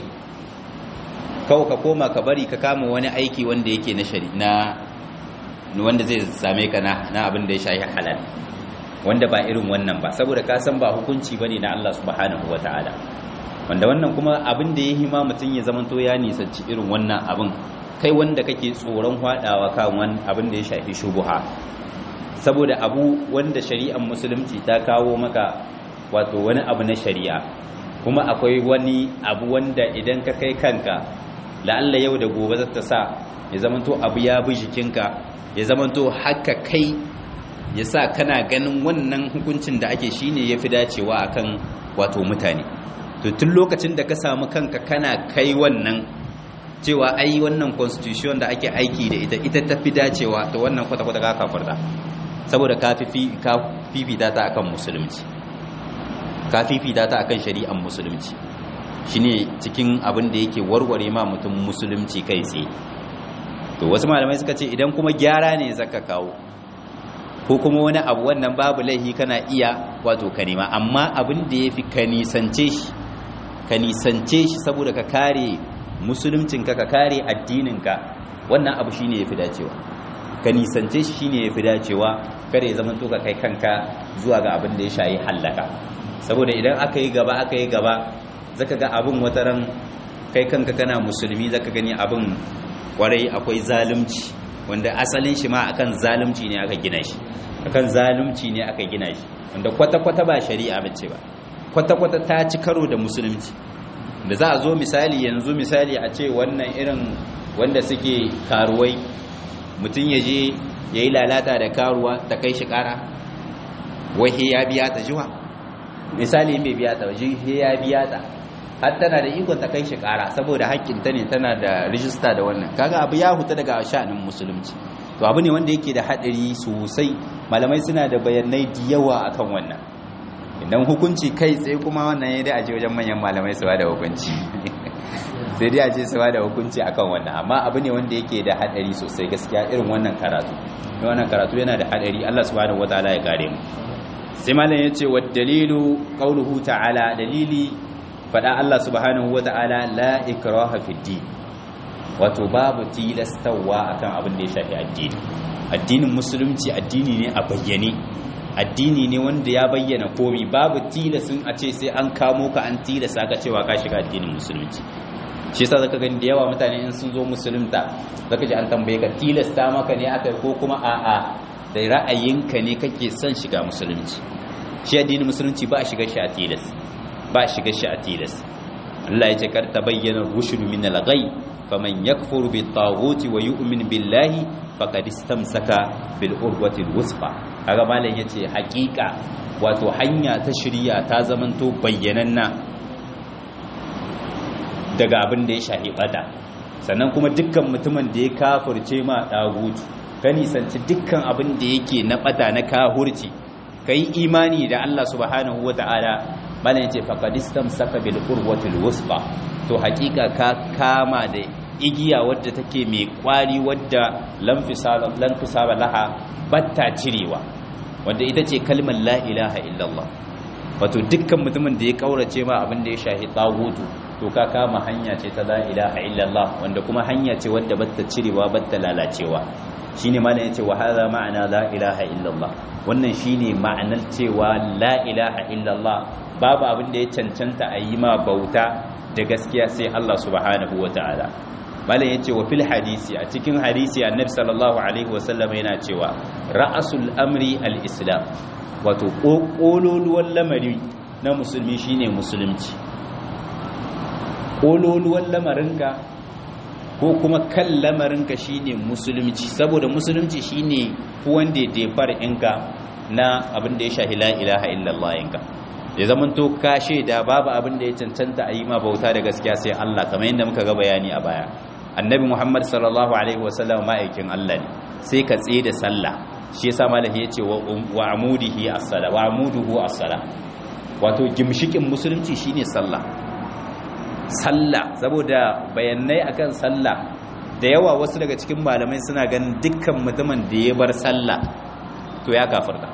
kawai ka koma ka bari ka kama wani aiki wanda yake na shari na wanda zai same ka na na abin da ya shahi halal wanda ba irin wannan ba saboda ka san ba hukunci bane na Allah subhanahu wataala wanda wannan kuma abin da ya hima mutum ya zamanto ya nisanci irin wannan abin kai wanda kake tsoron hwadawa kan wani abin da ya shafi shubuha saboda abu wanda shari'ar musulunci ta kawo maka wato wani abu na shari'a kuma akwai wani abu wanda idan ka kai kanka la'alla yau da gobe zata sa ya zamanto abu ya bi jikinka ya zamanto haka kai ya sa kana ganin wannan hukuncin da ake shine ya fi dacewa akan wato mutane to tun lokacin da ka samu kanka kana kai wannan cewa ai wannan constitution da ake aiki da ita ita ta fi dacewa to wannan kwata-kwata ka kafarta saboda ka fifita ta akan musulunci ka fifita ta akan shari'ar musulunci shine cikin abin da yake warware ma mutum musulunci kai tsaye to wasu malamai suka ce idan kuma gyara ne zaka kawo ko kuma wani abu wannan babu laihi kana iya wato ka nema amma abin da yafi ka nisance shi ka nisance shi saboda ka kare musuluncinka ka kare addininka wannan abu shine yafi dacewa ka nisance shi shine yafi dacewa kare zaman to ka kai kanka zuwa ga abin da ya shayi hallaka saboda idan aka yi gaba aka yi gaba zaka ga abin wataran kai kanka kana musulmi zaka gani abin kwarai akwai zalunci wanda asalin shi ma akan zalunci ne aka gina shi akan zalunci ne aka gina shi wanda kwata-kwata ba shari'a bace ba kwata-kwata ta ci karo da musulunci da za a zo misali yanzu misali a ce wannan irin wanda suke karuwai mutum ya je ya yi lalata da karuwa ta kai shi kara wahi ya biya ta jiwa misali mai biya ta waje ya biya ta har tana da ikon ta kai shi kara saboda haƙƙinta ne tana da rijista da wannan kaga abu ya huta daga sha'anin musulunci to abu ne wanda yake da haɗari sosai malamai suna da bayanai da yawa akan wannan idan hukunci kai tsaye kuma wannan ya dai aje wajen manyan malamai su da hukunci sai dai aje su da hukunci akan wannan amma abu ne wanda yake da haɗari sosai gaskiya irin wannan karatu wannan karatu yana da haɗari Allah subhanahu wataala ya kare mu sai malam ya ce wa dalilu qauluhu ta'ala dalili fada Allah subhanahu wata'ala la ikraha fi din wato babu tilastawa akan abin da ya shafi addini addinin musulunci addini ne a bayyane addini ne wanda ya bayyana komi babu tilasin a ce sai an kamo ka an tilasa ka cewa ka shiga addinin musulunci shi yasa zaka gani da yawa mutane in sun zo musulunta zaka ji an tambaye ka tilasta maka ne aka ko kuma a'a da ra'ayinka ne kake son shiga musulunci shi addinin musulunci ba a shiga shi a tilas ba shiga shi a tilas Allah ya ce kar ta bayyana rushd min al-ghay faman yakfur bi taghuti wa yu'min billahi faqad istamsaka bil urwati al-wusqa kaga malam yace hakika wato hanya ta shirya ta zamanto bayyananna daga abin da ya shahi bada sannan kuma dukkan mutumin da ya kafirce ma dagutu ka nisanci dukkan abin da yake na bada na kahurci kai imani da Allah subhanahu wata'ala malam yace faqadistam saka bil urwatil wusqa to hakika ka kama da igiya wadda take mai kwari wadda lam fisala lan tusaba laha batta cirewa wanda ita ce kalmar la ilaha illallah wato dukkan mutumin da ya kaurace ma abin da ya shahi tagutu to ka kama hanya ce ta la ilaha illallah wanda kuma hanya ce wadda batta cirewa batta lalacewa shine malam yace wa hadha ma'ana la ilaha illallah wannan shine ma'anar cewa la ilaha illallah babu abin da ya cancanta a yi ma bauta da gaskiya sai Allah subhanahu wataala malam yace wa fil hadisi a cikin hadisi annabi sallallahu alaihi wasallam yana cewa ra'asul amri al-islam wato kololuwan lamari na musulmi shine musulunci kololuwan lamarinka ko kuma kan lamarinka shine musulunci saboda musulunci shine wanda ya fara inka na abin da ya shahi la ilaha illallah inka ya zaman to ka shaida babu abin da ya cancanta a yi ma bauta da gaskiya sai Allah kamar yadda muka ga bayani a baya annabi Muhammad sallallahu alaihi wasallam ma'aikin Allah ne sai ka tsaye da sallah shi yasa malahi yace wa amudihi as-sala wa amuduhu as-sala wato gimshikin musulunci shine sallah sallah saboda bayanai akan sallah da yawa wasu daga cikin malamai suna ganin dukkan mutumin da ya bar sallah to ya kafirta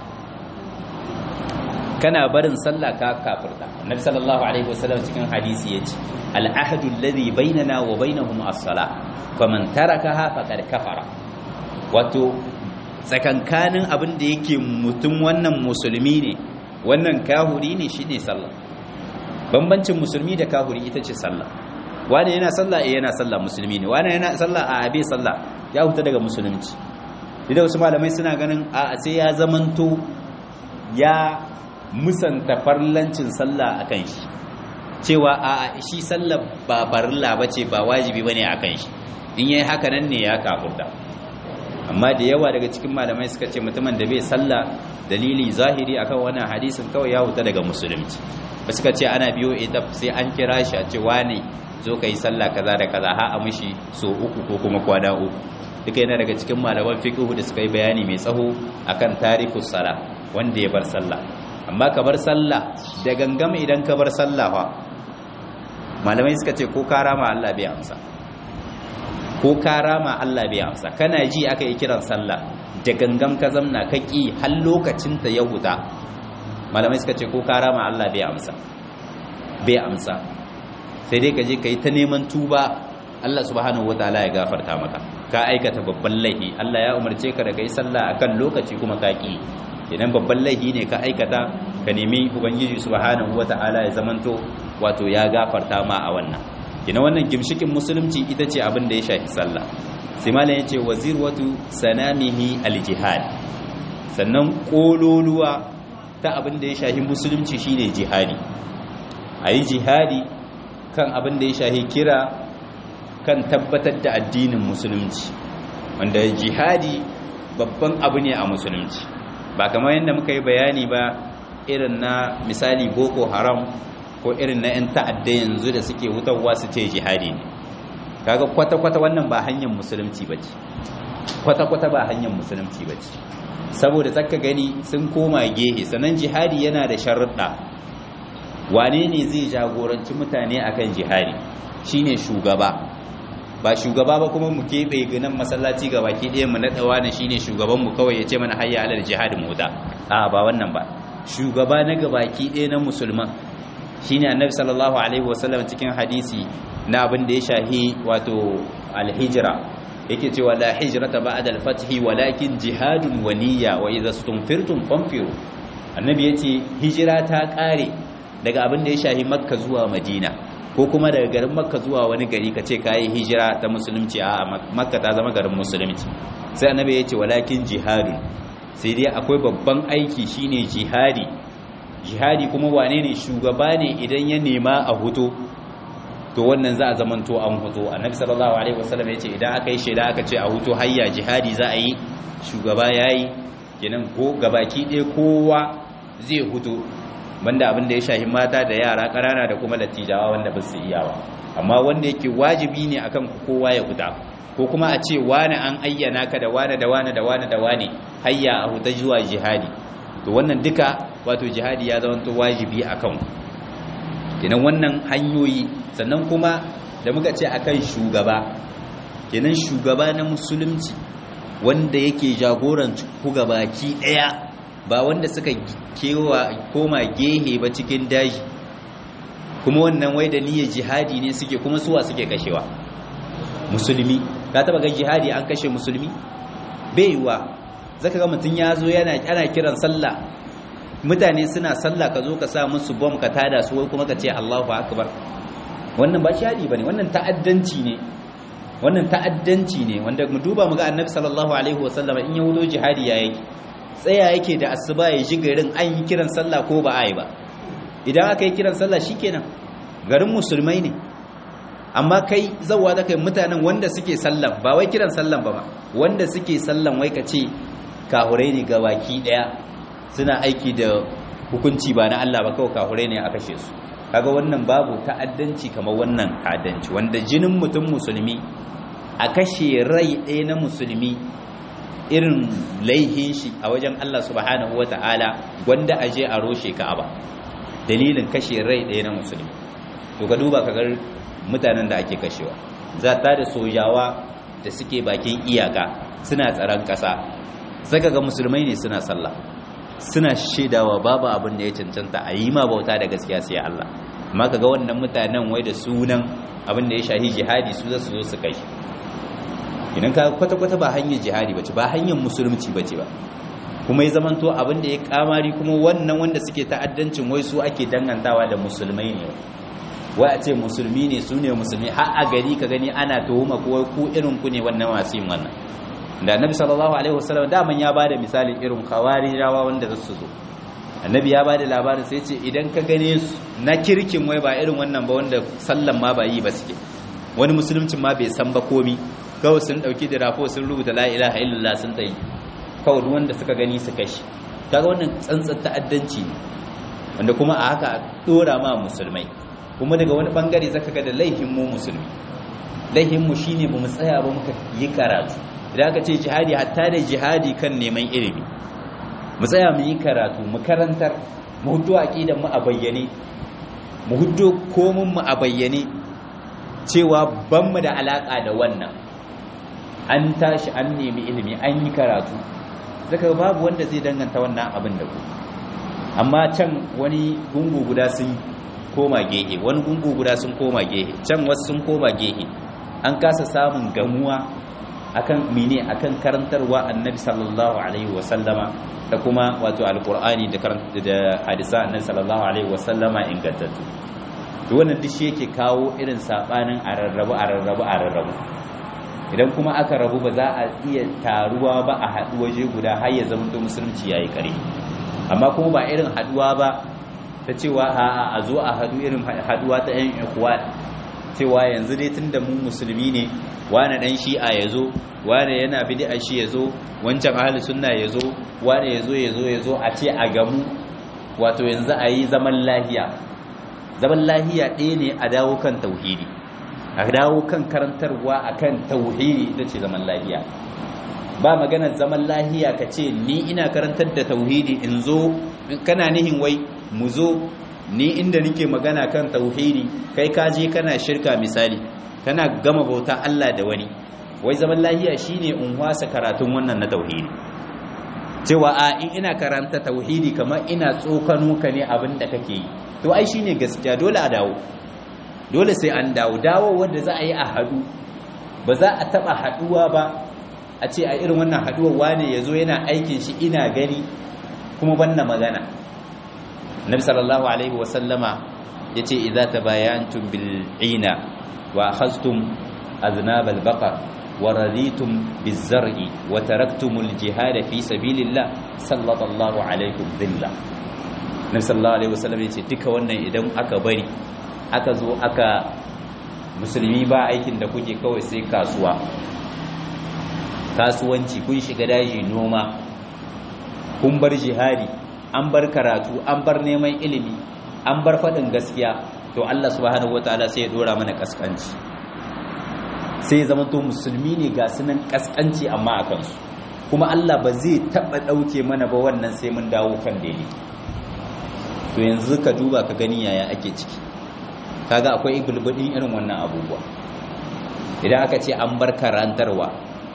kana barin sallah ka kafirta annabi sallallahu alaihi wasallam cikin hadisi yace al-ahdu alladhi bainana wa bainahum as-salah faman tarakaha faqad kafara wato tsakankanin abin da yake mutum wannan musulmi ne wannan kahuri ne shine sallah bambancin musulmi da kahuri ita ce sallah wani yana sallah eh yana sallah musulmi ne wani yana sallah a abe sallah ya huta daga musulunci idan wasu malamai suna ganin a sai ya zamanto ya musanta farlancin sallah akan shi cewa a shi sallah ba barilla bace ba wajibi bane akan shi in yayi haka nan ne ya kafurta amma da yawa daga cikin malamai suka ce mutumin da bai sallah dalili zahiri akan wannan hadisin kawai ya huta daga musulunci ba suka ce ana biyo ita sai an kira shi a ce wane zo ka yi sallah kaza da kaza ha a mishi so uku ko kuma kwana uku duka yana daga cikin malaman fiqhu da suka yi bayani mai tsaho akan tarikus sala wanda ya bar sallah amma ka bar sallah da gangama idan ka bar sallah fa malamai suka ce ko ka rama Allah bai amsa ko ka rama Allah bai amsa kana ji aka yi kiran sallah da gangam ka zamna ka ki har lokacin ta ya huta malamai suka ce ko ka rama Allah bai amsa bai amsa sai dai ka je ka yi ta neman tuba Allah subhanahu wataala ya gafarta maka ka aikata babban laifi Allah ya umarce ka da kai sallah akan lokaci kuma ka ki idan babban laifi ne ka aikata ka nemi ubangiji subhanahu wata'ala ya zamanto wato ya gafarta ma a wannan kina wannan gimshikin musulunci ita ce abin da ya shafi sallah sai malam yace wazirwatu sanamihi aljihad sannan kololuwa ta abin da ya shafi musulunci shine jihadi ayi jihadi kan abin da ya shafi kira kan tabbatar da addinin musulunci wanda jihadi babban abu ne a musulunci ba kamar yadda muka yi bayani ba irin na misali boko haram ko irin na 'yan ta'adda yanzu da suke hutarwa su ce jihadi ne kaga kwata-kwata wannan ba hanyar musulunci ba ce kwata-kwata ba hanyar musulunci ba ce saboda tsaka gani sun koma gehe sannan jihadi yana da sharuɗa wane ne zai jagoranci mutane akan jihadi shine shugaba ba shugaba ba kuma mu keɓe ganin masallaci ga baki ɗaya mu naɗawa na shine shugabanmu kawai ya ce mana hayya alal jihad mu da a ba wannan ba shugaba na gabaki ɗaya na musulman shine annabi sallallahu alaihi wasallam cikin hadisi na abin da ya shahi wato alhijra yake cewa la hijrata ba'da al-fath walakin jihadun wa niyya wa idza stunfirtum fanfiru annabi yace hijira ta kare daga abin da ya shahi makka zuwa madina ko kuma daga garin makka zuwa wani gari ka ce kayi hijira ta musulunci a makka ta zama garin musulunci sai annabi ya ce walakin jihadun sai dai akwai babban aiki shine jihadi jihadi kuma wane ne shugaba ne idan ya nema a huto to wannan za a zamanto an huto annabi sallallahu alaihi wasallam ya ce idan aka yi shaida aka ce a huto hayya jihadi za a yi shugaba yayi kenan ko gabaki ɗaya kowa zai huto banda abin da ya shahi mata da yara ƙanana da kuma lattijawa wanda ba su iya ba amma wanda yake wajibi ne akan kowa ya huta ko kuma a ce wani an ayyana ka da wani da wani da wani da wani hayya a huta zuwa jihadi to wannan duka wato jihadi ya zama to wajibi akan kenan wannan hanyoyi sannan kuma da muka ce akan shugaba kenan shugaba na musulunci wanda yake jagoranci ku gabaki daya ba wanda suka kewa koma gehe ba cikin daji kuma wannan wai da niyyar jihadi ne suke kuma suwa suke kashewa musulmi ka taba ga jihadi an kashe musulmi bai yiwa zaka ga mutun ya zo yana ana kiran sallah mutane suna sallah ka zo ka sa musu bom ka tada su wai kuma ka ce Allahu akbar wannan ba jihadi bane wannan ta'addanci ne wannan ta'addanci ne wanda mu duba mu ga annabi sallallahu alaihi wasallam in ya wulo jihadi ya yake tsaya yake da asuba ya ji garin an yi kiran sallah ko ba a yi ba idan aka yi kiran sallah shikenan garin musulmai ne amma kai zawa da kai mutanen wanda suke sallan ba wai kiran sallan ba ba wanda suke sallan wai ka ce kahurai ne ga baki daya suna aiki da hukunci ba na Allah ba kawai kahurai ne a kashe su kaga wannan babu ta'addanci kamar wannan ta'addanci wanda jinin mutum musulmi a kashe rai ɗaya na musulmi irin laihin shi a wajen Allah subhanahu wa ta'ala wanda a je a roshe ka'aba dalilin kashe rai ɗaya na musulmi to ka duba ka ga mutanen da ake kashewa za ta da sojawa da suke bakin iyaka suna tsaron ƙasa saka ga musulmai ne suna sallah suna shaidawa babu abin da ya cancanta a yi ma bauta da gaskiya sai Allah amma kaga wannan mutanen wai da sunan abin da ya shahi jihadi su za su zo su kai idan ka kwata-kwata ba hanyar jihadi bace ba hanyar musulunci bace ba kuma ya zamanto abin da ya kamari kuma wannan wanda suke ta'addancin wai su ake dangantawa da musulmai ne wai a ce musulmi ne su ne musulmi har a gari ka gani ana tuhuma ko ku irin ku ne wannan masu yin wannan da annabi sallallahu alaihi wasallam daman ya bada misalin irin khawarijawa wanda za su zo annabi ya bada labarin sai ce idan ka gane su na kirkin wai ba irin wannan ba wanda sallan ma ba yi ba suke wani musuluncin ma bai san ba komi kawai sun dauki da rafo sun rubuta la ilaha illallah sun tayi kawai wanda suka gani su kashi kaga wannan tsantsar ta'addanci ne wanda kuma a haka dora ma musulmai kuma daga wani bangare zaka ga da laihin mu musulmi laihin mu shine bamu tsaya ba muka yi karatu idan aka ce jihadi hatta da jihadi kan neman ilimi mu tsaya mu yi karatu mu karantar mu hudu aqidan mu a bayyane mu hudu komun mu a bayyane cewa ban mu da alaka da wannan an tashi an nemi ilimi an yi karatu zaka babu wanda zai danganta wannan abin da ku amma can wani gungu guda sun koma gehe wani gungu guda sun koma gehe can wasu sun koma gehe an kasa samun gamuwa akan mine akan karantarwa annabi sallallahu alaihi wasallama da kuma wato alqur'ani da da hadisa annabi sallallahu alaihi wasallama ingantattu to wannan duk shi yake kawo irin sabanin ararrabu ararrabu ararrabu idan kuma aka rabu ba za a iya taruwa ba a haɗu waje guda har ya zama musulunci yayi kare amma kuma ba irin haɗuwa ba ta cewa a a zo a haɗu irin haɗuwa ta yan ikuwa cewa yanzu dai tunda mu musulmi ne wane dan shi'a ya zo wane yana bid'a shi ya zo wancan ahli sunna ya zo wane ya zo ya zo ya zo a ce a gamu wato yanzu a yi zaman lahiya zaman lahiya ɗaya ne a dawo kan tauhidi a dawo kan karantarwa akan tauhidi ita ce zaman lahiya ba maganar zaman lahiya ka ce ni ina karantar da tauhidi in zo kana nihin wai mu zo ni inda nike magana kan tauhidi kai ka je kana shirka misali kana gama bauta Allah da wani wai zaman lahiya shine in wasa karatun wannan na tauhidi cewa a in ina karanta tauhidi kamar ina tsokano ka ne abin da kake yi to ai shine gaskiya dole a dawo dole sai an dawo dawo wanda za a yi a hadu ba za a taba haduwa ba a ce a irin wannan haduwar wane yazo yana aikin shi ina gani kuma banna magana nabi sallallahu alaihi wasallama yace idza tabayantum bil ina wa akhadhtum aznab al baqar wa raditum biz zar'i wa taraktum al jihad fi sabilillah sallallahu alaikum dhilla nabi sallallahu alaihi wasallam yace duka wannan idan aka bari aka zo aka musulmi ba aikin da kuke kawai sai kasuwa kasuwanci kun shiga daji noma kun bar jihadi an bar karatu an bar neman ilimi an bar faɗin gaskiya to Allah subhanahu wataala sai ya dora mana kaskanci sai ya zama to musulmi ne ga sunan kaskanci amma a kansu kuma Allah ba zai taɓa ɗauke mana ba wannan sai mun dawo kan daidai to yanzu ka duba ka gani yaya ake ciki kaga akwai gulbudin irin wannan abubuwa idan aka ce an bar karantarwa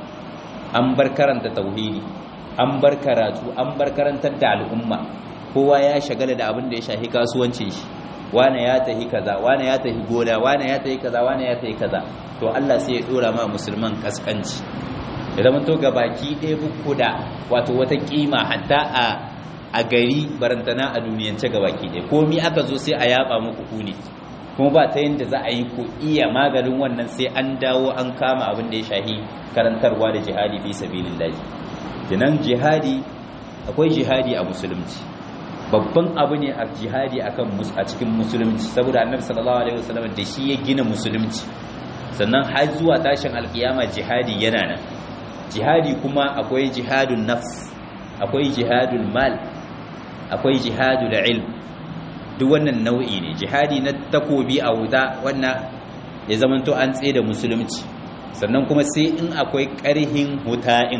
an bar karanta tauhidi an bar karatu an bar karantar da al'umma kowa ya shagala da abin da ya shahi kasuwancin shi wane ya tahi kaza wane ya tahi gona wane ya tahi kaza wane ya tahi kaza to Allah sai ya dora ma musulman kaskanci ya zama to baki ɗaya buku da wato wata kima hatta a a gari barantana a duniyance baki ɗaya komi aka zo sai a yaba muku ku ne kuma ba ta yadda za a yi ku iya maganin wannan sai an dawo an kama abin da ya shahi karantarwa da jihadi fi sabilillahi kenan jihadi akwai jihadi a musulunci babban abu ne a jihadi akan a cikin musulunci saboda annabi sallallahu alaihi wasallam da shi ya gina musulunci sannan har zuwa tashin alkiyama jihadi yana nan jihadi kuma akwai jihadun nafs akwai jihadul mal akwai jihadul ilm duk wannan nau'i ne jihadi na takobi a wuta wannan ya zamanto an tsaye da musulunci sannan kuma sai in akwai ƙarhin huta'in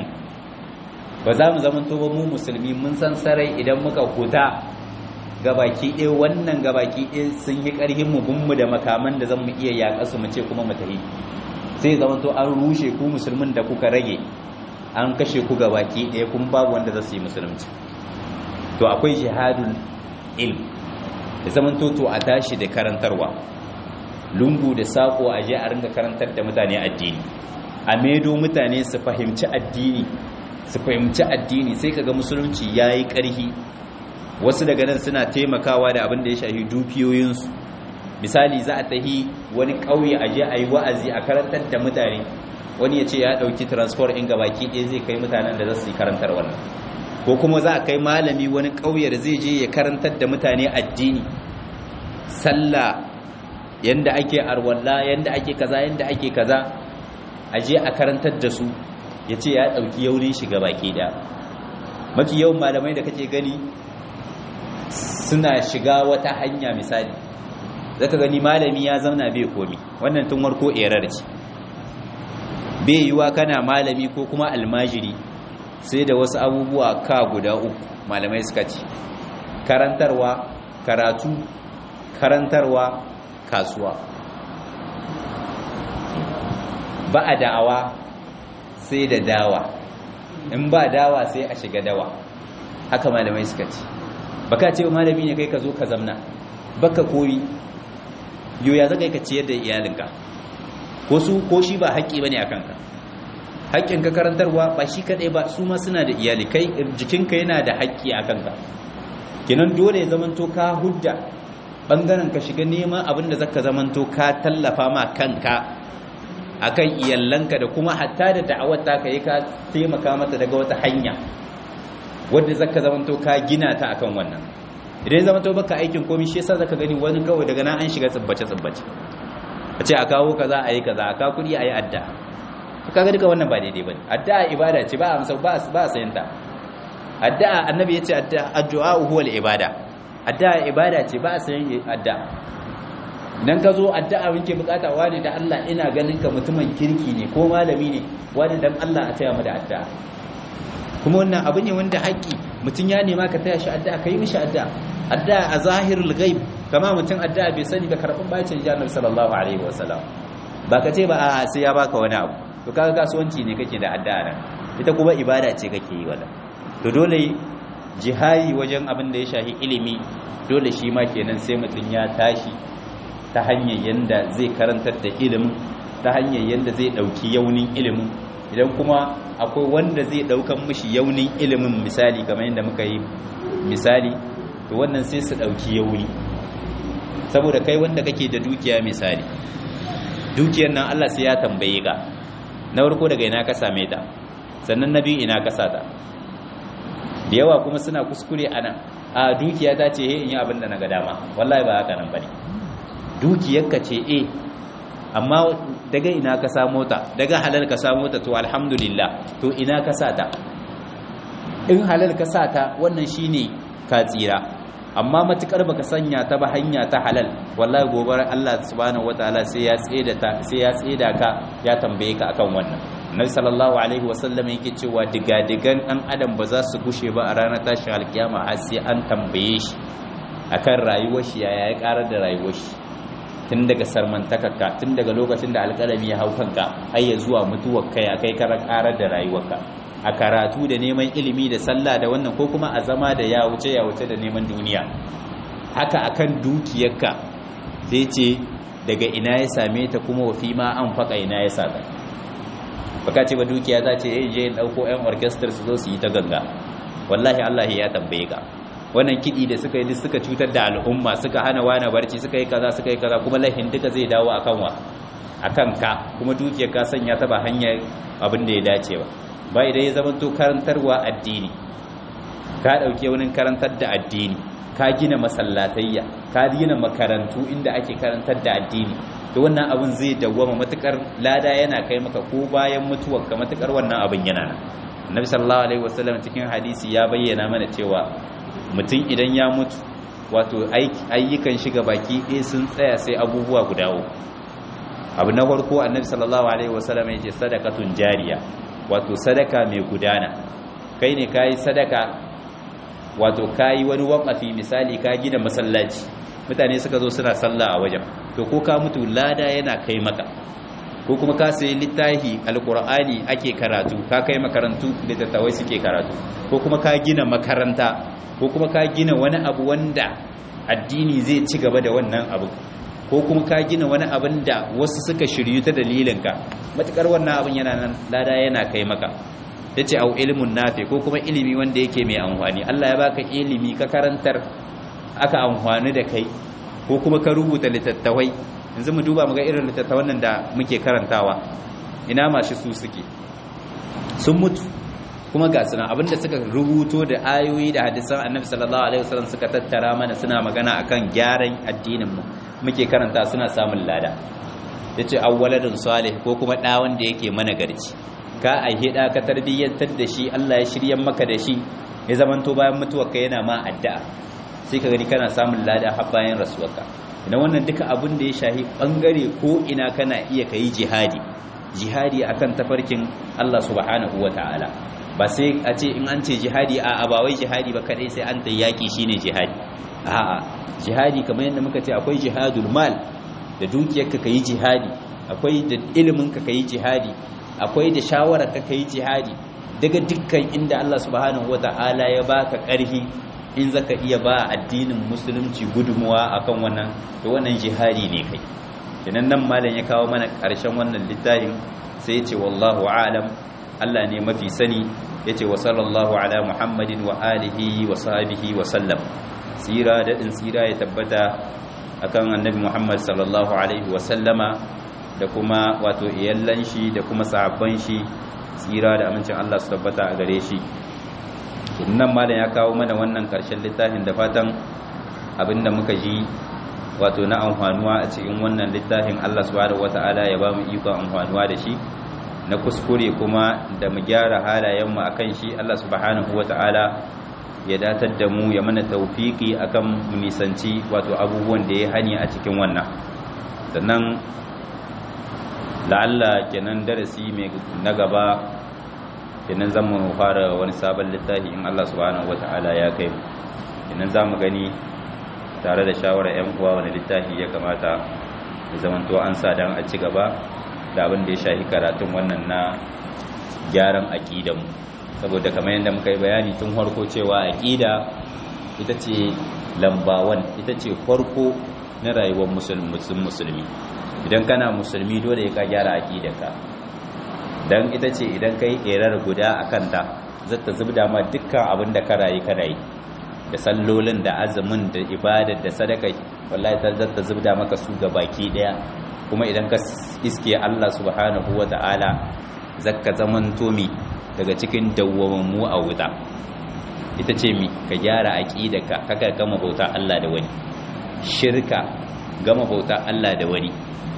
ba za mu zamanto ba mu musulmi mun san sarai idan muka huta gabaki ɗaya wannan gabaki ɗaya sun yi ƙarhin mu bin mu da makaman da zan mu iya yaƙa su mu ce kuma mu tafi sai zamanto an rushe ku musulmin da kuka rage an kashe ku gabaki ɗaya kun babu wanda za su yi musulunci to akwai jihadul ilm da zaman toto a tashi da karantarwa lungu da sako a je a ringa karantar da mutane addini a medo mutane su fahimci addini su fahimci addini sai kaga musulunci yayi ƙarhi wasu daga nan suna taimakawa da abin da ya shafi dukiyoyinsu misali za a tahi wani ƙauye a je a yi wa'azi a karantar da mutane wani ya ce ya ɗauki transport in gabaki ɗaya zai kai mutanen da za su yi karantar wannan ko kuma za a kai malami wani ƙauyar zai je ya karantar da mutane addini sallah yanda ake arwalla yanda ake kaza yanda ake kaza a je a karantar da su ya ce ya ɗauki yaunin shiga baki ɗaya mafi yawan malamai da kake gani suna shiga wata hanya misali zaka gani malami ya zauna bai komi wannan tun warko erar ce bai yiwa kana malami ko kuma almajiri sai da wasu abubuwa ka guda uku malamai suka ce karantarwa karatu karantarwa kasuwa ba a da'awa sai da dawa in ba dawa sai a shiga dawa haka malamai suka ce baka ce malami ne kai ka zo ka zamna baka koyi yoya zaka ka ciyar da iyalinka ko su ko shi ba haƙƙi bane akan ka haƙƙin ka karantarwa ba shi kadai ba su ma suna da iyali kai jikinka yana da haƙƙi a kanka kenan dole ya zamanto ka hudda bangaren ka shiga neman abin da zaka zamanto ka tallafa ma kanka akan iyallanka da kuma hatta da da'awar ta ka yi ka taimaka mata daga wata hanya wadda zaka zamanto ka gina ta akan wannan idan zamanto baka aikin komai shi yasa zaka gani wani kawai daga nan an shiga tsibbace tsibbace a ce a kawo kaza a yi kaza a kawo kuɗi a yi adda kaga duka wannan ba daidai bane addu'a ibada ce ba amsa ba ba sayan ta addu'a annabi yace addu'a huwa al-ibada addu'a ibada ce ba sayan addu'a idan ka zo addu'a muke bukata wani da Allah ina ganin ka mutumin kirki ne ko malami ne wani dan Allah a taya mu da addu'a kuma wannan abu ne wanda haƙi mutum ya nema ka taya shi addu'a kai mishi addu'a addu'a a zahirul ghaib kama mutum addu'a bai sani da karɓin bacin jannar sallallahu alaihi wasallam ba ka ce ba a sai ya baka wani abu to kaga kasuwanci ne kake da addu'a nan ita kuma ibada ce kake yi wala to dole jihari wajen abin da ya shahi ilimi dole shi ma kenan sai mutum ya tashi ta hanyar yanda zai karantar da ilimin ta hanyar yanda zai dauki yaunin ilimin idan kuma akwai wanda zai daukan mishi yaunin ilimin misali kamar yadda muka yi misali to wannan sai su dauki yauni saboda kai wanda kake da dukiya misali dukiyar nan Allah sai ya tambaye ka na farko daga ina ka same ta sannan na biyu ina ka sata da yawa kuma suna kuskure a nan a dukiya ta ce in yi abin da na ga dama wallahi ba haka nan bane dukiyarka ce eh amma daga ina ka samo ta daga halal ka samo ta to alhamdulillah to ina ka sata in halal ka sata wannan shine ka tsira amma matukar baka sanya ta ba hanya ta halal wallahi gobe Allah subhanahu wataala sai ya tseda ta sai ya tseda ka ya tambaye ka akan wannan Nabi sallallahu alaihi wasallam yake cewa digadigan dan adam ba za su gushe ba a ranar tashin alkiyama har sai an tambaye shi akan rayuwar shi yaya ya karar da rayuwar shi tun daga sarmantakarka tun daga lokacin da alƙalami ya hau kanka har ya zuwa mutuwar kai akai karar karar da rayuwarka a karatu da neman ilimi da sallah da wannan ko kuma a zama da ya wuce ya wuce da neman duniya haka akan dukiyarka sai ce daga ina ya same ta kuma wafi ma an faka ina ya sata baka ce ba dukiya za ce je dauko yan orchestra su zo su yi ta ganga wallahi Allah ya tambaye ka wannan kidi da suka yi suka cutar da al'umma suka hana wani barci suka yi kaza suka yi kaza kuma lahin duka zai dawo akan wa akan ka kuma dukiyar ka sanya ta ba hanyar abin da ya dace ba ba idan ya zama to karantarwa addini ka dauke wani karantar da addini ka gina masallatayya ka gina makarantu inda ake karantar da addini to wannan abin zai dawwama matukar lada yana kai maka ko bayan mutuwar ka matukar wannan abin yana nan annabi sallallahu alaihi wasallam cikin hadisi ya bayyana mana cewa mutum idan ya mutu wato ayyukan shiga baki ɗaya sun tsaya sai abubuwa guda uku abu na farko annabi sallallahu alaihi wasallam ya ce sadakatun jariya wato sadaka mai gudana kai ne kayi sadaka wato kayi wani wakafi misali ka gina masallaci mutane suka zo suna sallah a wajen to ko ka mutu lada yana kai maka ko kuma ka sayi littafi alkur'ani ake karatu ka kai makarantu littattafai suke karatu ko kuma ka gina makaranta ko kuma ka gina wani abu wanda addini zai ci gaba da wannan abu ko kuma ka gina wani abin da wasu suka shiryu ta dalilinka matukar wannan abin yana nan lada yana kai maka ya ce au ilimin nafe ko kuma ilimi wanda yake mai amfani Allah ya baka ilimi ka karantar aka amfani da kai ko kuma ka rubuta littattafai yanzu mu duba muga irin littattafan nan da muke karantawa ina mashi su suke sun mutu kuma ga suna abinda suka rubuto da ayoyi da hadisan annabi sallallahu alaihi wasallam suka tattara mana suna magana akan gyaran addinin mu muke karanta suna samun lada yace awwaladun salih ko kuma da wanda yake mana garci ka aihe da ka tarbiyyantar da shi Allah ya shiryan maka da shi ya zamanto bayan mutuwarka yana ma addu'a sai ka gani kana samun lada har bayan rasuwarka idan wannan duka abin da ya shahi bangare ko ina kana iya kai jihadi jihadi akan tafarkin Allah subhanahu wataala ba sai a ce in an ce jihadi a ba wai jihadi ba kadai sai an ta yaki shine jihadi a'a jihadi kamar yadda muka ce akwai jihadul mal da dukiyarka kai jihadi akwai da ilimin ka kai jihadi akwai da shawarar ka kai jihadi daga dukkan inda Allah subhanahu wata'ala ya baka ƙarfi in zaka iya ba addinin musulunci gudunmuwa akan wannan to wannan jihadi ne kai idan nan malam ya kawo mana ƙarshen wannan littafin sai ya ce wallahu a'lam Allah ne mafi sani yace wa sallallahu ala muhammadin wa alihi wa sahbihi wa sallam tsira da din tsira ya tabbata akan annabi muhammad sallallahu alaihi wa sallama da kuma wato iyallan shi da kuma sahabban shi tsira da amincin Allah su tabbata a gare shi nan malam ya kawo mana wannan karshen littafin da fatan abinda muka ji wato na amfanuwa a cikin wannan littafin Allah subhanahu wata'ala ya ba mu iko amfanuwa da shi na kuskure kuma da mu gyara halayenmu akan shi Allah subhanahu wata'ala ya datar da mu ya mana tawfiki akan mu nisanci wato abubuwan da ya hani a cikin wannan sannan la'alla kenan darasi mai na gaba kenan zan mu fara wani sabon littafi in Allah subhanahu wata'ala ya kai mu kenan za mu gani tare da shawarar 'yan uwa wani littafi ya kamata da zamanto an sa don a ci gaba da abin da ya shahi karatun wannan na gyaran aƙidanmu saboda kamar yadda muka yi bayani tun farko cewa aƙida ita ce lambawan ita ce farko na rayuwar musulmi idan kana musulmi dole ka gyara aƙidarka don ita ce idan ka yi ƙerar guda a kanta zata zubda ma dukkan abin da ka rayu ka rayu da sallolin da azumin da ibadar da sadakai wallahi ta zata zubda maka su ga baki daya kuma idan ka iske Allah subhanahu wata'ala zakka zaman tomi daga cikin dawwamammu a wuta ita ce mi ka gyara aqidarka kaka gama bauta Allah da wani shirka gama bauta Allah da wani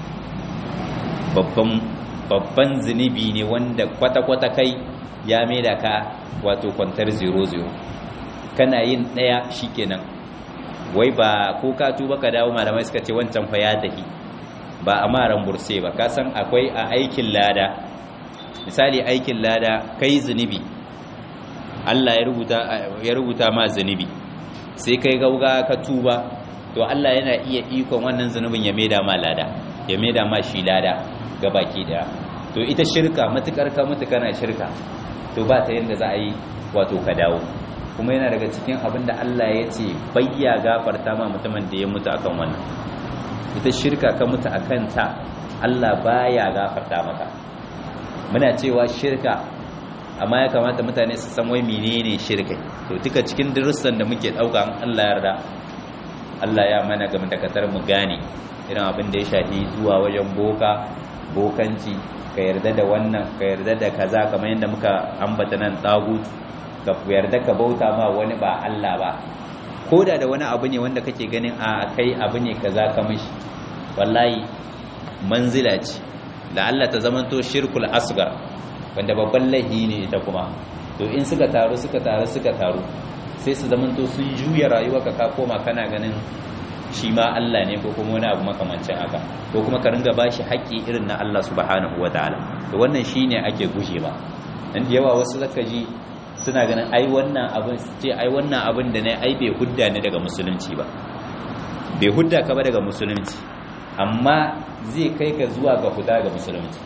babban babban zunubi ne wanda kwata-kwata kai ya maida ka wato kwantar 00 kana yin ɗaya shikenan wai ba ko ka tuba ka dawo malamai suka ce wancan fa ya dahi ba a maran burse ba ka san akwai a aikin lada misali aikin lada kai zunubi Allah ya rubuta ya rubuta ma zunubi sai kai gauga ka tuba to Allah yana iya ikon wannan zunubin ya maida ma lada ya maida ma shi lada ga baki daya to ita shirka matukar ka mutu kana shirka to ba ta yanda za a yi wato ka dawo kuma yana daga cikin abin da Allah ya ce bayya gafarta ma mutumin da ya mutu akan wannan ita shirka ka mutu akan ta Allah baya gafarta maka muna cewa shirka amma ya kamata mutane su san wai menene shirka to duka cikin darussan da muke dauka an Allah yarda Allah ya mana game da katar mu gane irin abin da ya shafi zuwa wajen boka bokanci ka yarda da wannan ka yarda da kaza kamar yadda muka ambata nan tagut ka yarda ka bauta ma wani ba Allah ba koda da wani abu ne wanda kake ganin a kai abu ne kaza ka mishi wallahi manzila ce da Allah ta zamanto shirkul asgar wanda babban lahi ne ita kuma to in suka taru suka taru suka taru sai su zamanto sun juya rayuwa ka koma kana ganin shi ma Allah ne ko kuma wani abu makamancin haka ko kuma ka ringa bashi haƙƙi irin na Allah subhanahu wataala to wannan shine ake guje ba dan da yawa wasu zaka ji suna ganin ai wannan abin ce ai wannan abin da ne ai bai hudda ne daga musulunci ba bai hudda ka ba daga musulunci amma zai kai ka zuwa ga huda ga musulunci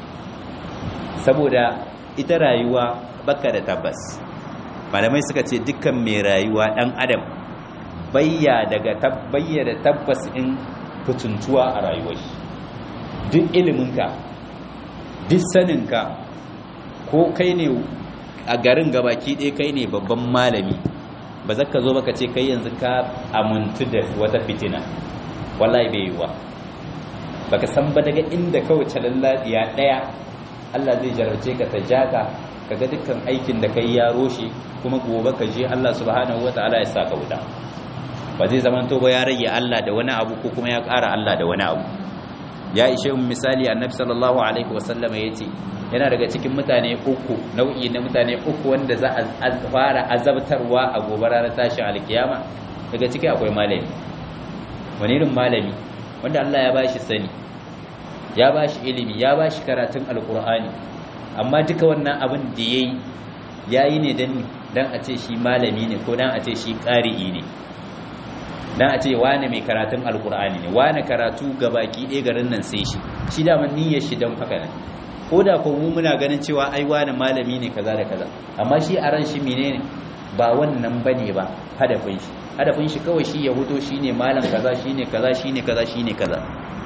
saboda ita rayuwa baka da tabbas malamai suka ce dukkan mai rayuwa dan adam bayya daga tabbayya da tabbas in fituntuwa a rayuwar shi duk iliminka duk saninka ko kai ne a garin gabaki ɗaya kai ne babban malami ba za ka zo baka ce kai yanzu ka amintu da wata fitina wallahi bai yiwa baka san ba daga inda kawai calalladiya ɗaya Allah zai jarabce ka ta jaka kaga dukkan aikin da kai ya roshe kuma gobe ka je Allah subhanahu wataala ya saka wuta ba zai zaman to ba ya rage Allah da wani abu ko kuma ya ƙara Allah da wani abu ya ishe mu misali annabi sallallahu alaihi wasallam yace yana daga cikin mutane uku nau'i na mutane uku wanda za a fara azabtarwa a gobe ranar tashin alkiyama daga ciki akwai malami wani irin malami wanda Allah ya bashi sani ya bashi ilimi ya bashi karatun alkur'ani amma duka wannan abin da yayi yayi ne dan dan a ce shi malami ne ko dan a ce shi qari'i ne dan a ce wane mai karatun alkur'ani ne wane karatu gabaki ɗaya garin nan sai shi shi da man niyyar shi dan haka ne ko da ko mu muna ganin cewa ai wane malami ne kaza da kaza amma shi a ran shi menene ba wannan bane ba hadafin shi hadafin shi kawai shi ya huto shine malam kaza shine kaza shine kaza shine kaza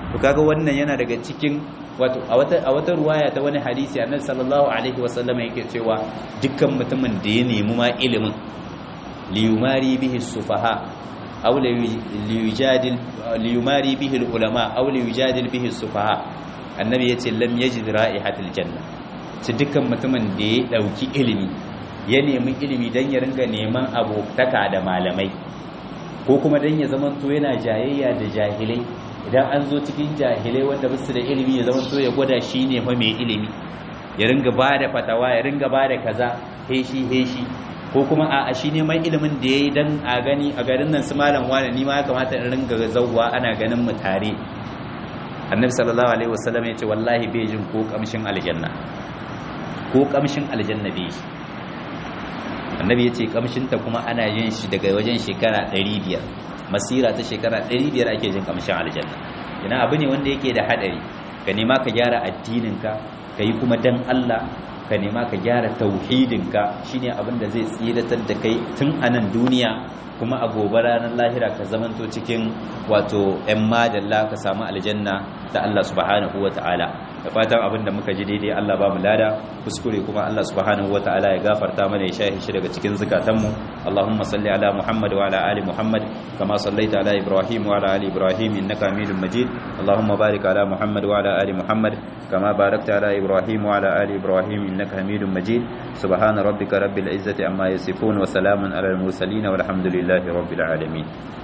to kaga wannan yana daga cikin wato a wata a wata ruwaya ta wani hadisi annabi sallallahu alaihi wasallam yake cewa dukkan mutumin da ya nemi ma ilimin liyumari bihi sufaha aw liyujadil liyumari bihi ulama aw liyujadil bihi sufaha annabi yace lam yajid ra'ihatil janna ci dukkan mutumin da ya dauki ilimi ya nemi ilimi dan ya ringa neman abotaka da malamai ko kuma dan ya zamanto yana jayayya da jahilai idan an zo cikin jahilai wanda basu da ilimi ya zamanto ya gwada shi ne fa mai ilimi ya ringa ba da fatawa ya ringa ba da kaza heshi heshi ko kuma a shi neman ilimin da ya yi don a gani a garin nan su malam wani ni ma ya kamata in ringa zauwa ana ganin mu tare annabi sallallahu alaihi wasallam ya ce wallahi bai jin ko kamshin aljanna ko kamshin aljanna bai shi annabi ya ce kamshinta kuma ana yin shi daga wajen shekara 500 masira ta shekara 500 ake jin kamshin aljanna ina abu ne wanda yake da hadari ka nema ka gyara addininka ka yi kuma dan Allah ka nema ka gyara tauhidinka shine abin da zai tsiratar da kai tun a nan duniya kuma a gobe ranar lahira ka zamanto cikin wato 'yan madalla ka samu aljanna ta Allah subhanahu wa ta'ala da fatan abin da muka ji daidai Allah ba mu lada kuskure kuma Allah subhanahu wa ta'ala ya gafarta mana ya shahi shi daga cikin zukatanmu Allahumma salli ala Muhammad wa ala ali Muhammad kama sallaita ala Ibrahim wa ala ali Ibrahim innaka Hamidum Majid Allahumma barik ala Muhammad wa ala ali Muhammad kama barakta ala Ibrahim wa ala ali Ibrahim innaka Hamidum Majid subhana rabbika rabbil izzati amma yasifun wa salamun ala al mursalin walhamdulillahi rabbil alamin